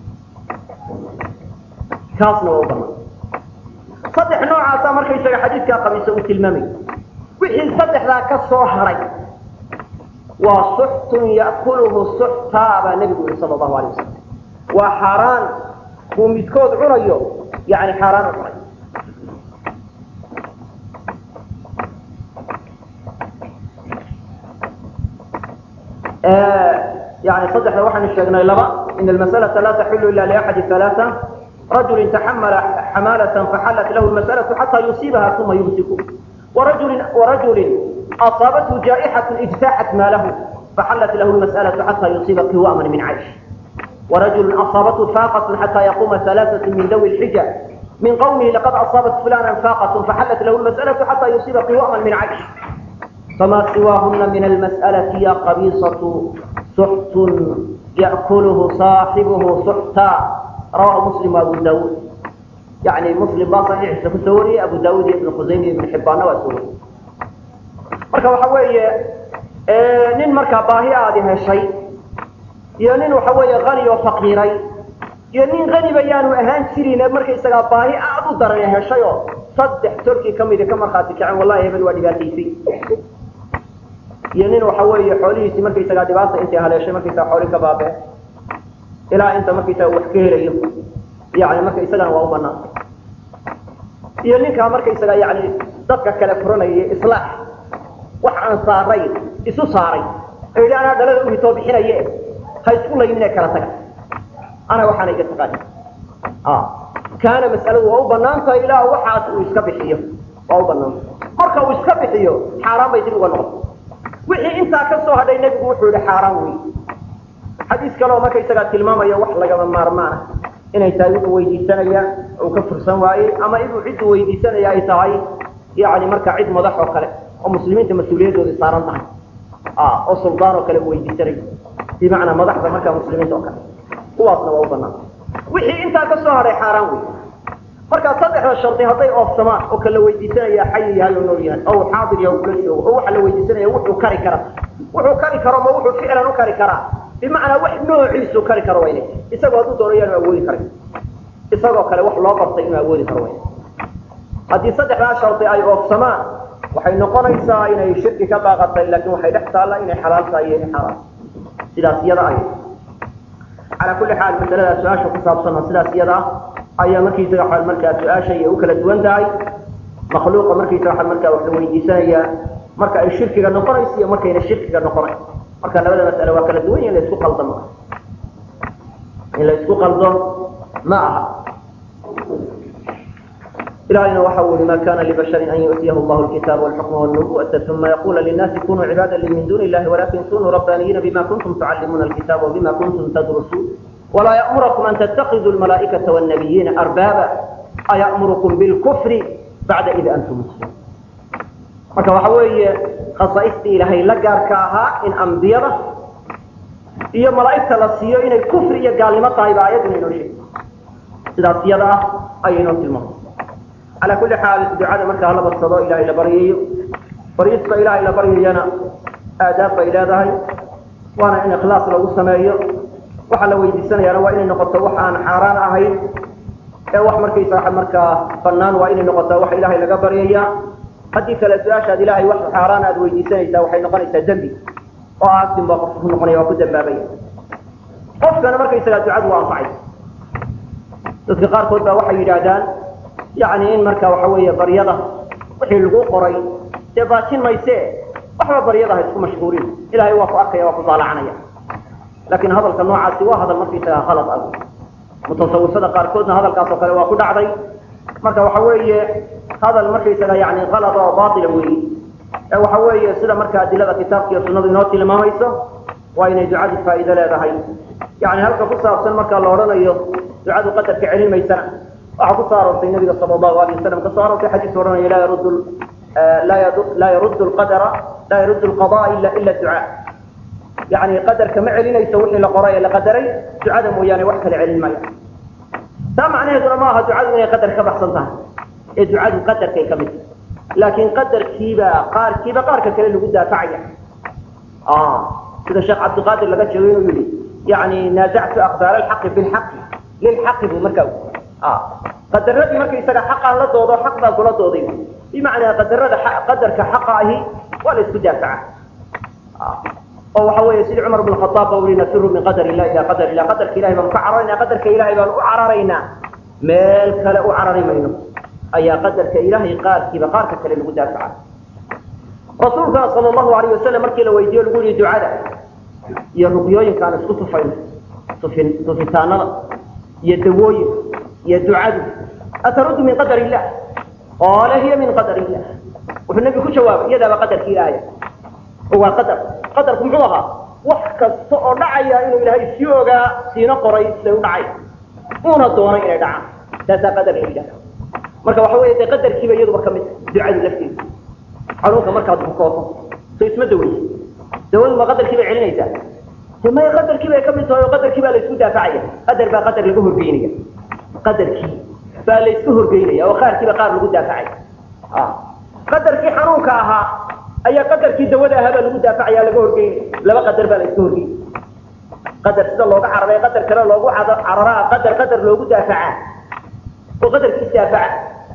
kaasna waa u banaanta saddex noocaasa markaysaga xadiidkaa qabiisa uu tilmaamay wixii saddexdaa ka soo haray waa suxtun ya'kuluhu suxtaa baa nebigu yihi sala allahu alay wasalam waa xaaraan buu midkood cunayo yani xaaraan u cunay يعني صدح وحن الشيخنا لبا إن المسألة لا تحل إلا لأحد ثلاثة رجل تحمل حمالة فحلت له المسألة حتى يصيبها ثم يمسك ورجل ورجل أصابته جائحة اجتاحت ماله فحلت له المسألة حتى يصيب قواما من عيش ورجل أصابته فاقة حتى يقوم ثلاثة من ذوي الحجة من قومه لقد أصابت فلانا فاقة فحلت له المسألة حتى يصيب قواما من عيش فما سواهن من المسألة يا قبيصة سحت يأكله صاحبه سحتا رواه مسلم وأبو داود يعني مسلم با صحيح سوري أبو داود بن خزيمة بن حبان وسوري marka waxa weeye nin markaa baahi aadi heshay iyo nin waxa weeye qani oo faqiiray iyo nin qaniba yaanu ahaan jirin markaysagaa baahi aad u daran heshay oo saddex tolkii ka midi ka markhaati kacen wallahi hebel waa dhibaataysay iyo nin waxa weeye xoolihiisii markaysagaa dhibaata intay haleeshay markaysaga xooli ka baabee ilaa inta markaysaga wax ka helayo yani marka isagana waa u banaan iyo ninkaa markaysaga yani dadka kale furanaya islaax wax aan saaray isu saaray ee yidhi anaa dhalada uhitoo bixinaye ha isku laynin ee kala taga ana waxaana iga taqaani kaana mas'aladu waa u banaan tahay ilaa waxaas uu iska bixiyo waa u banaan marka uu iska bixiyo xaaraan bay dib uga noqon wixii intaa ka soo hadhay nebigu wuxuu yihi xaaraan wey xadiis kaleoo markaysagaa tilmaamaya wax lagama maarmaana inay tahay wuxuu weydiisanaya uu ka fursan waayey ama inuu ciddu weydiisanaya ay tahay yani marka cid madax oo kale oo muslimiinta mas-uuliyadoodii saaran tahay oo suldaan oo kale uu weydiisanayo bimacnaa madaxda markaa muslimiinta oo kale kuwaasna waa u banaan wixii intaa ka soo hadhay xaaraan wey markaa saddexda shardi hadday oofsamaan oo kala weydiisanaya xayi yahay oo nool yahay oo uu xaadir yahay oo kula joogo oo waxa la weydiisanaya wuxuu kari kara wuxuu kari karo ma wuxuu ficlan u kari karaa bimacnaa wax noociisu kari karo wayne isagoo hadduu doono yaanu awoodi karin isagoo kale wax loo bartay inuu awoodi karo wayne haddii saddexdaa shardi ay oofsamaan waxay noqonaysaa inay shirki ka baaqatay laakiin waxay dhex taalla inay xalaal tahay iyo inay xaaraam sidaas iyada ay calaa kulli xaal masalada su-aasha ku saabsan oo sidaas iyada ah ayaa markiisaga waxaa markaa su-aasha iyo u kala duwan tahay makhluuqa markiisa waxaa markaa wax la weydiisanayaa marka ay shirkiga noqonayso iyo markayna shirkiga noqonayn marka labada mas'ale waa kala duwan in la isku qaldo ma in la isku qaldo ma aha إلهنا وحول ما كان لبشر أن يؤتيه الله الكتاب والحكم والنبوة ثم يقول للناس كونوا عبادا لي من دون الله ولكن كونوا ربانيين بما كنتم تعلمون الكتاب وبما كنتم تدرسون ولا يأمركم أن تتخذوا الملائكة والنبيين أربابا أيأمركم بالكفر بعد إذ أنتم مسلمون marka waxa weeye khasaaistii ilaahay la gaarka ahaa in ambiyada iyo malaa'igta la siiyo inay kufri iyo gaalnimo tahay baa ayaduna inoo sheegay sidaas iyada ah ayay inoo tilmaamay calaa kulli xaal ducada marka hala badsado ilaahay la baryayo baryista ilaahay la baryayana aadaab bay leedahay waana in ikhlaas lagu sameeyo waxa la weydiisanayaana waa inay noqoto wax aan xaaraan ahayn ee wax markaysa waxa markaa banaan waa inay noqotaa waxa ilaahay laga baryaya haddii kale su-aashaad ilaahay wax xaaraan aad weydiisanaysaa waxay noqonaysaa dembi oo aasin baa qofka ku noqonaya waa ku dambaabaya qofkana markaysagaa ducadu waa anfacay dadka qaarkood baa waxay yidhaahdaan yani in marka waxa weeye baryada wixii lagu qoray dee baajin mayse waxba baryada ha isku mashhuurin ilahay waa ku arkaya waa ku daalacanaya laakiin hadalka noocaasi waa hadal markaysagaa khalad ah mutasawifada qaarkoodna hadalkaas oo kale waa ku dhacday marka waxa weeye hadal markaysaga yani kalada oo baila weyi ee waxa weeye sida marka adilada kitaabka iyo sunadu inoo tilmaamayso waa inay ducadu faa'iido leedahay yani halka ku saabsan marka la odhanayo ducadu qadarka celin maysana waxaa ku soo aroortay nabiga sala allahu alayh wasalam kasoo aroortay xadiis odhanaya laa yarud laa yaruddu lqadara laa yaruddu lqada ila ila ducaa yani qadarka ma celinayso wixii la qoray ee la qadaray ducada mooyaane wax kale celin maya taa macnaheeduna ma aha ducadu inay qadar ka baxsan tahay ee ducadu qadarkay ka mid tahay laakiin qadarkiiba qaarkiiba qaarka kale lagu daafacaya sida sheekh cabdiqaadir laga sheego inuu yihi yani naazactu aqdaar alxaqi bilxaqi lilxaqi buu markaa qadaradii markaysaga xaqaan la doodo xaq baan kula dooday bimacnaa qadarada qadarka xaqa ahi waa la isku daafaca oo waxa weeye sidii cumar bn khaaab ba ui nafiru min qadar illah ila qadar ilah qadarka ilahay baan ka cararaynaa qadarka ilahay baan u cararaynaa meel kale u carari mayno ayaa qadarka ilahay qaarkiiba qaarka kale lagu daafaca rasuulkana sal allahu alayh wasalam markii la weydiiyo lagu yihi ducada iyo ruqyooyinka aan isku tufayno tufin tufitaanada iyo dawooyinka iyo ducadu ataruddu min qadar illah qaala hiya min qadar illah wuxuu nebigu ku jawaabay iyadaaba qadarkii ilaahaya oo waa qadar qadarku muxuu ahaa wax kasta oo dhacaya inuu ilaahay sii ogaa siina qoray siday u dhacay uuna doonay inay dhacaan taasaa qadar la yidhahda marka waxa weeye dee qadarkiiba iyaduba ka mid ducadu lafteeda xanuunka markaad bukooto so isma daweysa dawadu ma qadarkii bay celinaysaa de may qadarkii bay ka mid tahay oo qadarkii baa la isku daafacaya qadar baa qadar laga horgeynaya qadarkii baa la isku horgeynaya oo qaarkiiba qaar lagu daafacay qadarkii xanuunka ahaa ayaa qadarkii dawada ahaa baa lagu daafacaya laga horgeynaya laba qadar baa la iska horgeynaya qadar sida looga cararay qadar kale loogu cararaa qadar qadar loogu daafacaa oo qadarkii isdaafaca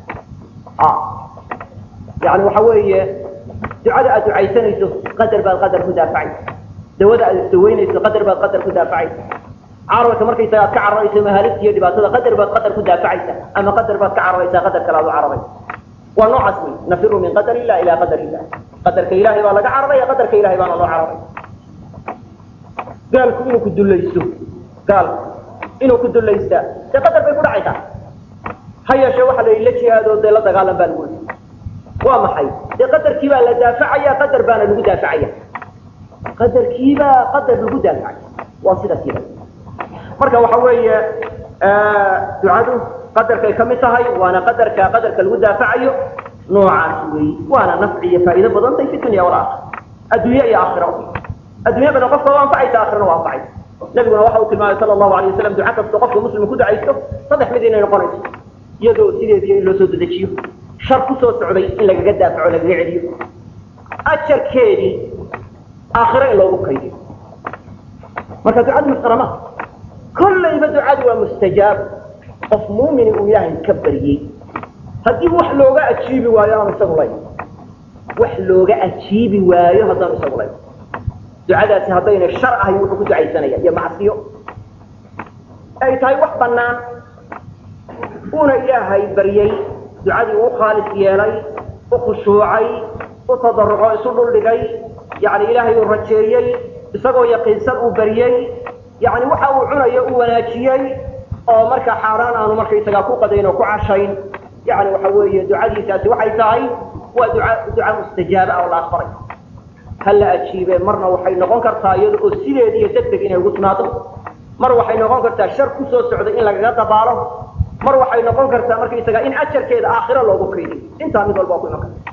yani waxa weeye ducada aad ducaysanayso qadar baad qadar ku daafacaysa dawada aad isdaweynayso qadar baad qadar ku daafacaysa cararka markaysaga aad ka cararayso mahaalifta iyo dhibaatada qadar baad qadar ku daafacaysa ama qadar baad ka cararaysaa qadar kale aad u cararaysa waa noocaas wey nafiru min qadar illah ila qadar illah qadarka ilahay baa laga cararaya qadarka ilahay baana loo cararay gaalku inuu ku dulaysto gaalku inuu ku dulaystaa dee qadar bay ku dhacaysaa ha yeeshee waxa la yidhi la jihaadoo dee la dagaalan baa lagu yidhi waa maxay dee qadarkii baa la daafacaya qadar baana lagu daafacaya qadarkiibaa qadar lagu daafacaya waa sidaas yada marka waxa weeye ducadu qadarkay ka mid tahay waana qadarka qadarka lagu daafacayo noocaas wey waana nafci iyo faa'iido badantay fi dunya walaakhira adduunye iyo aakhira adduunyadana qofka waa anfacaysa aakhirana waa anfacaysa nabiguna waxa uu tilmaamay sala allahu alay wasalam duca kasta qofka muslimka ku ducaysto saddex mid inay noqonayso iyadoo sideediyo in loo soo dedejiyo shar ku soo socday in lagaga daafaco lagaga celiyo ajarkeedii aakhiro in loogu kaydiyo marka ducadu masqarama kollayba ducadu waa mustajaab qof muumini uu ilaahay ka baryey haddii wax looga ajiibi waayo aanu isagu layn wax looga ajiibi waayo haddaanu isagu layn ducadaasi haddayna shar ahayn wuxuu ku ducaysanaya iyo macsiyo ay tahay wax bannaan uuna ilaahay baryey ducadii uu khaalis yeelay u khushuucay u tadaruco isu dhuldhigay yani ilaahay uu rajeeyey isagoo yaqiinsan uu baryey yani waxa uu cunayo uu wanaajiyey oo markaa xaaraan aanu markaysagaa ku qadayn oo ku cashayn yani waxa weeye ducadiisaasi waxay tahay waa duca duca mustajaaba oo la aqbalay ha la ajiibe marna waxay noqon kartaa iyada oo sideedi iyo deg deg inay ugu timaado mar waxay noqon kartaa shar ku soo socday in lagaga dabaalo mar waxay noqon kartaa markaysaga in ajarkeeda aakhiro loogu kaydiyo intaa mid walba waa ku iman karta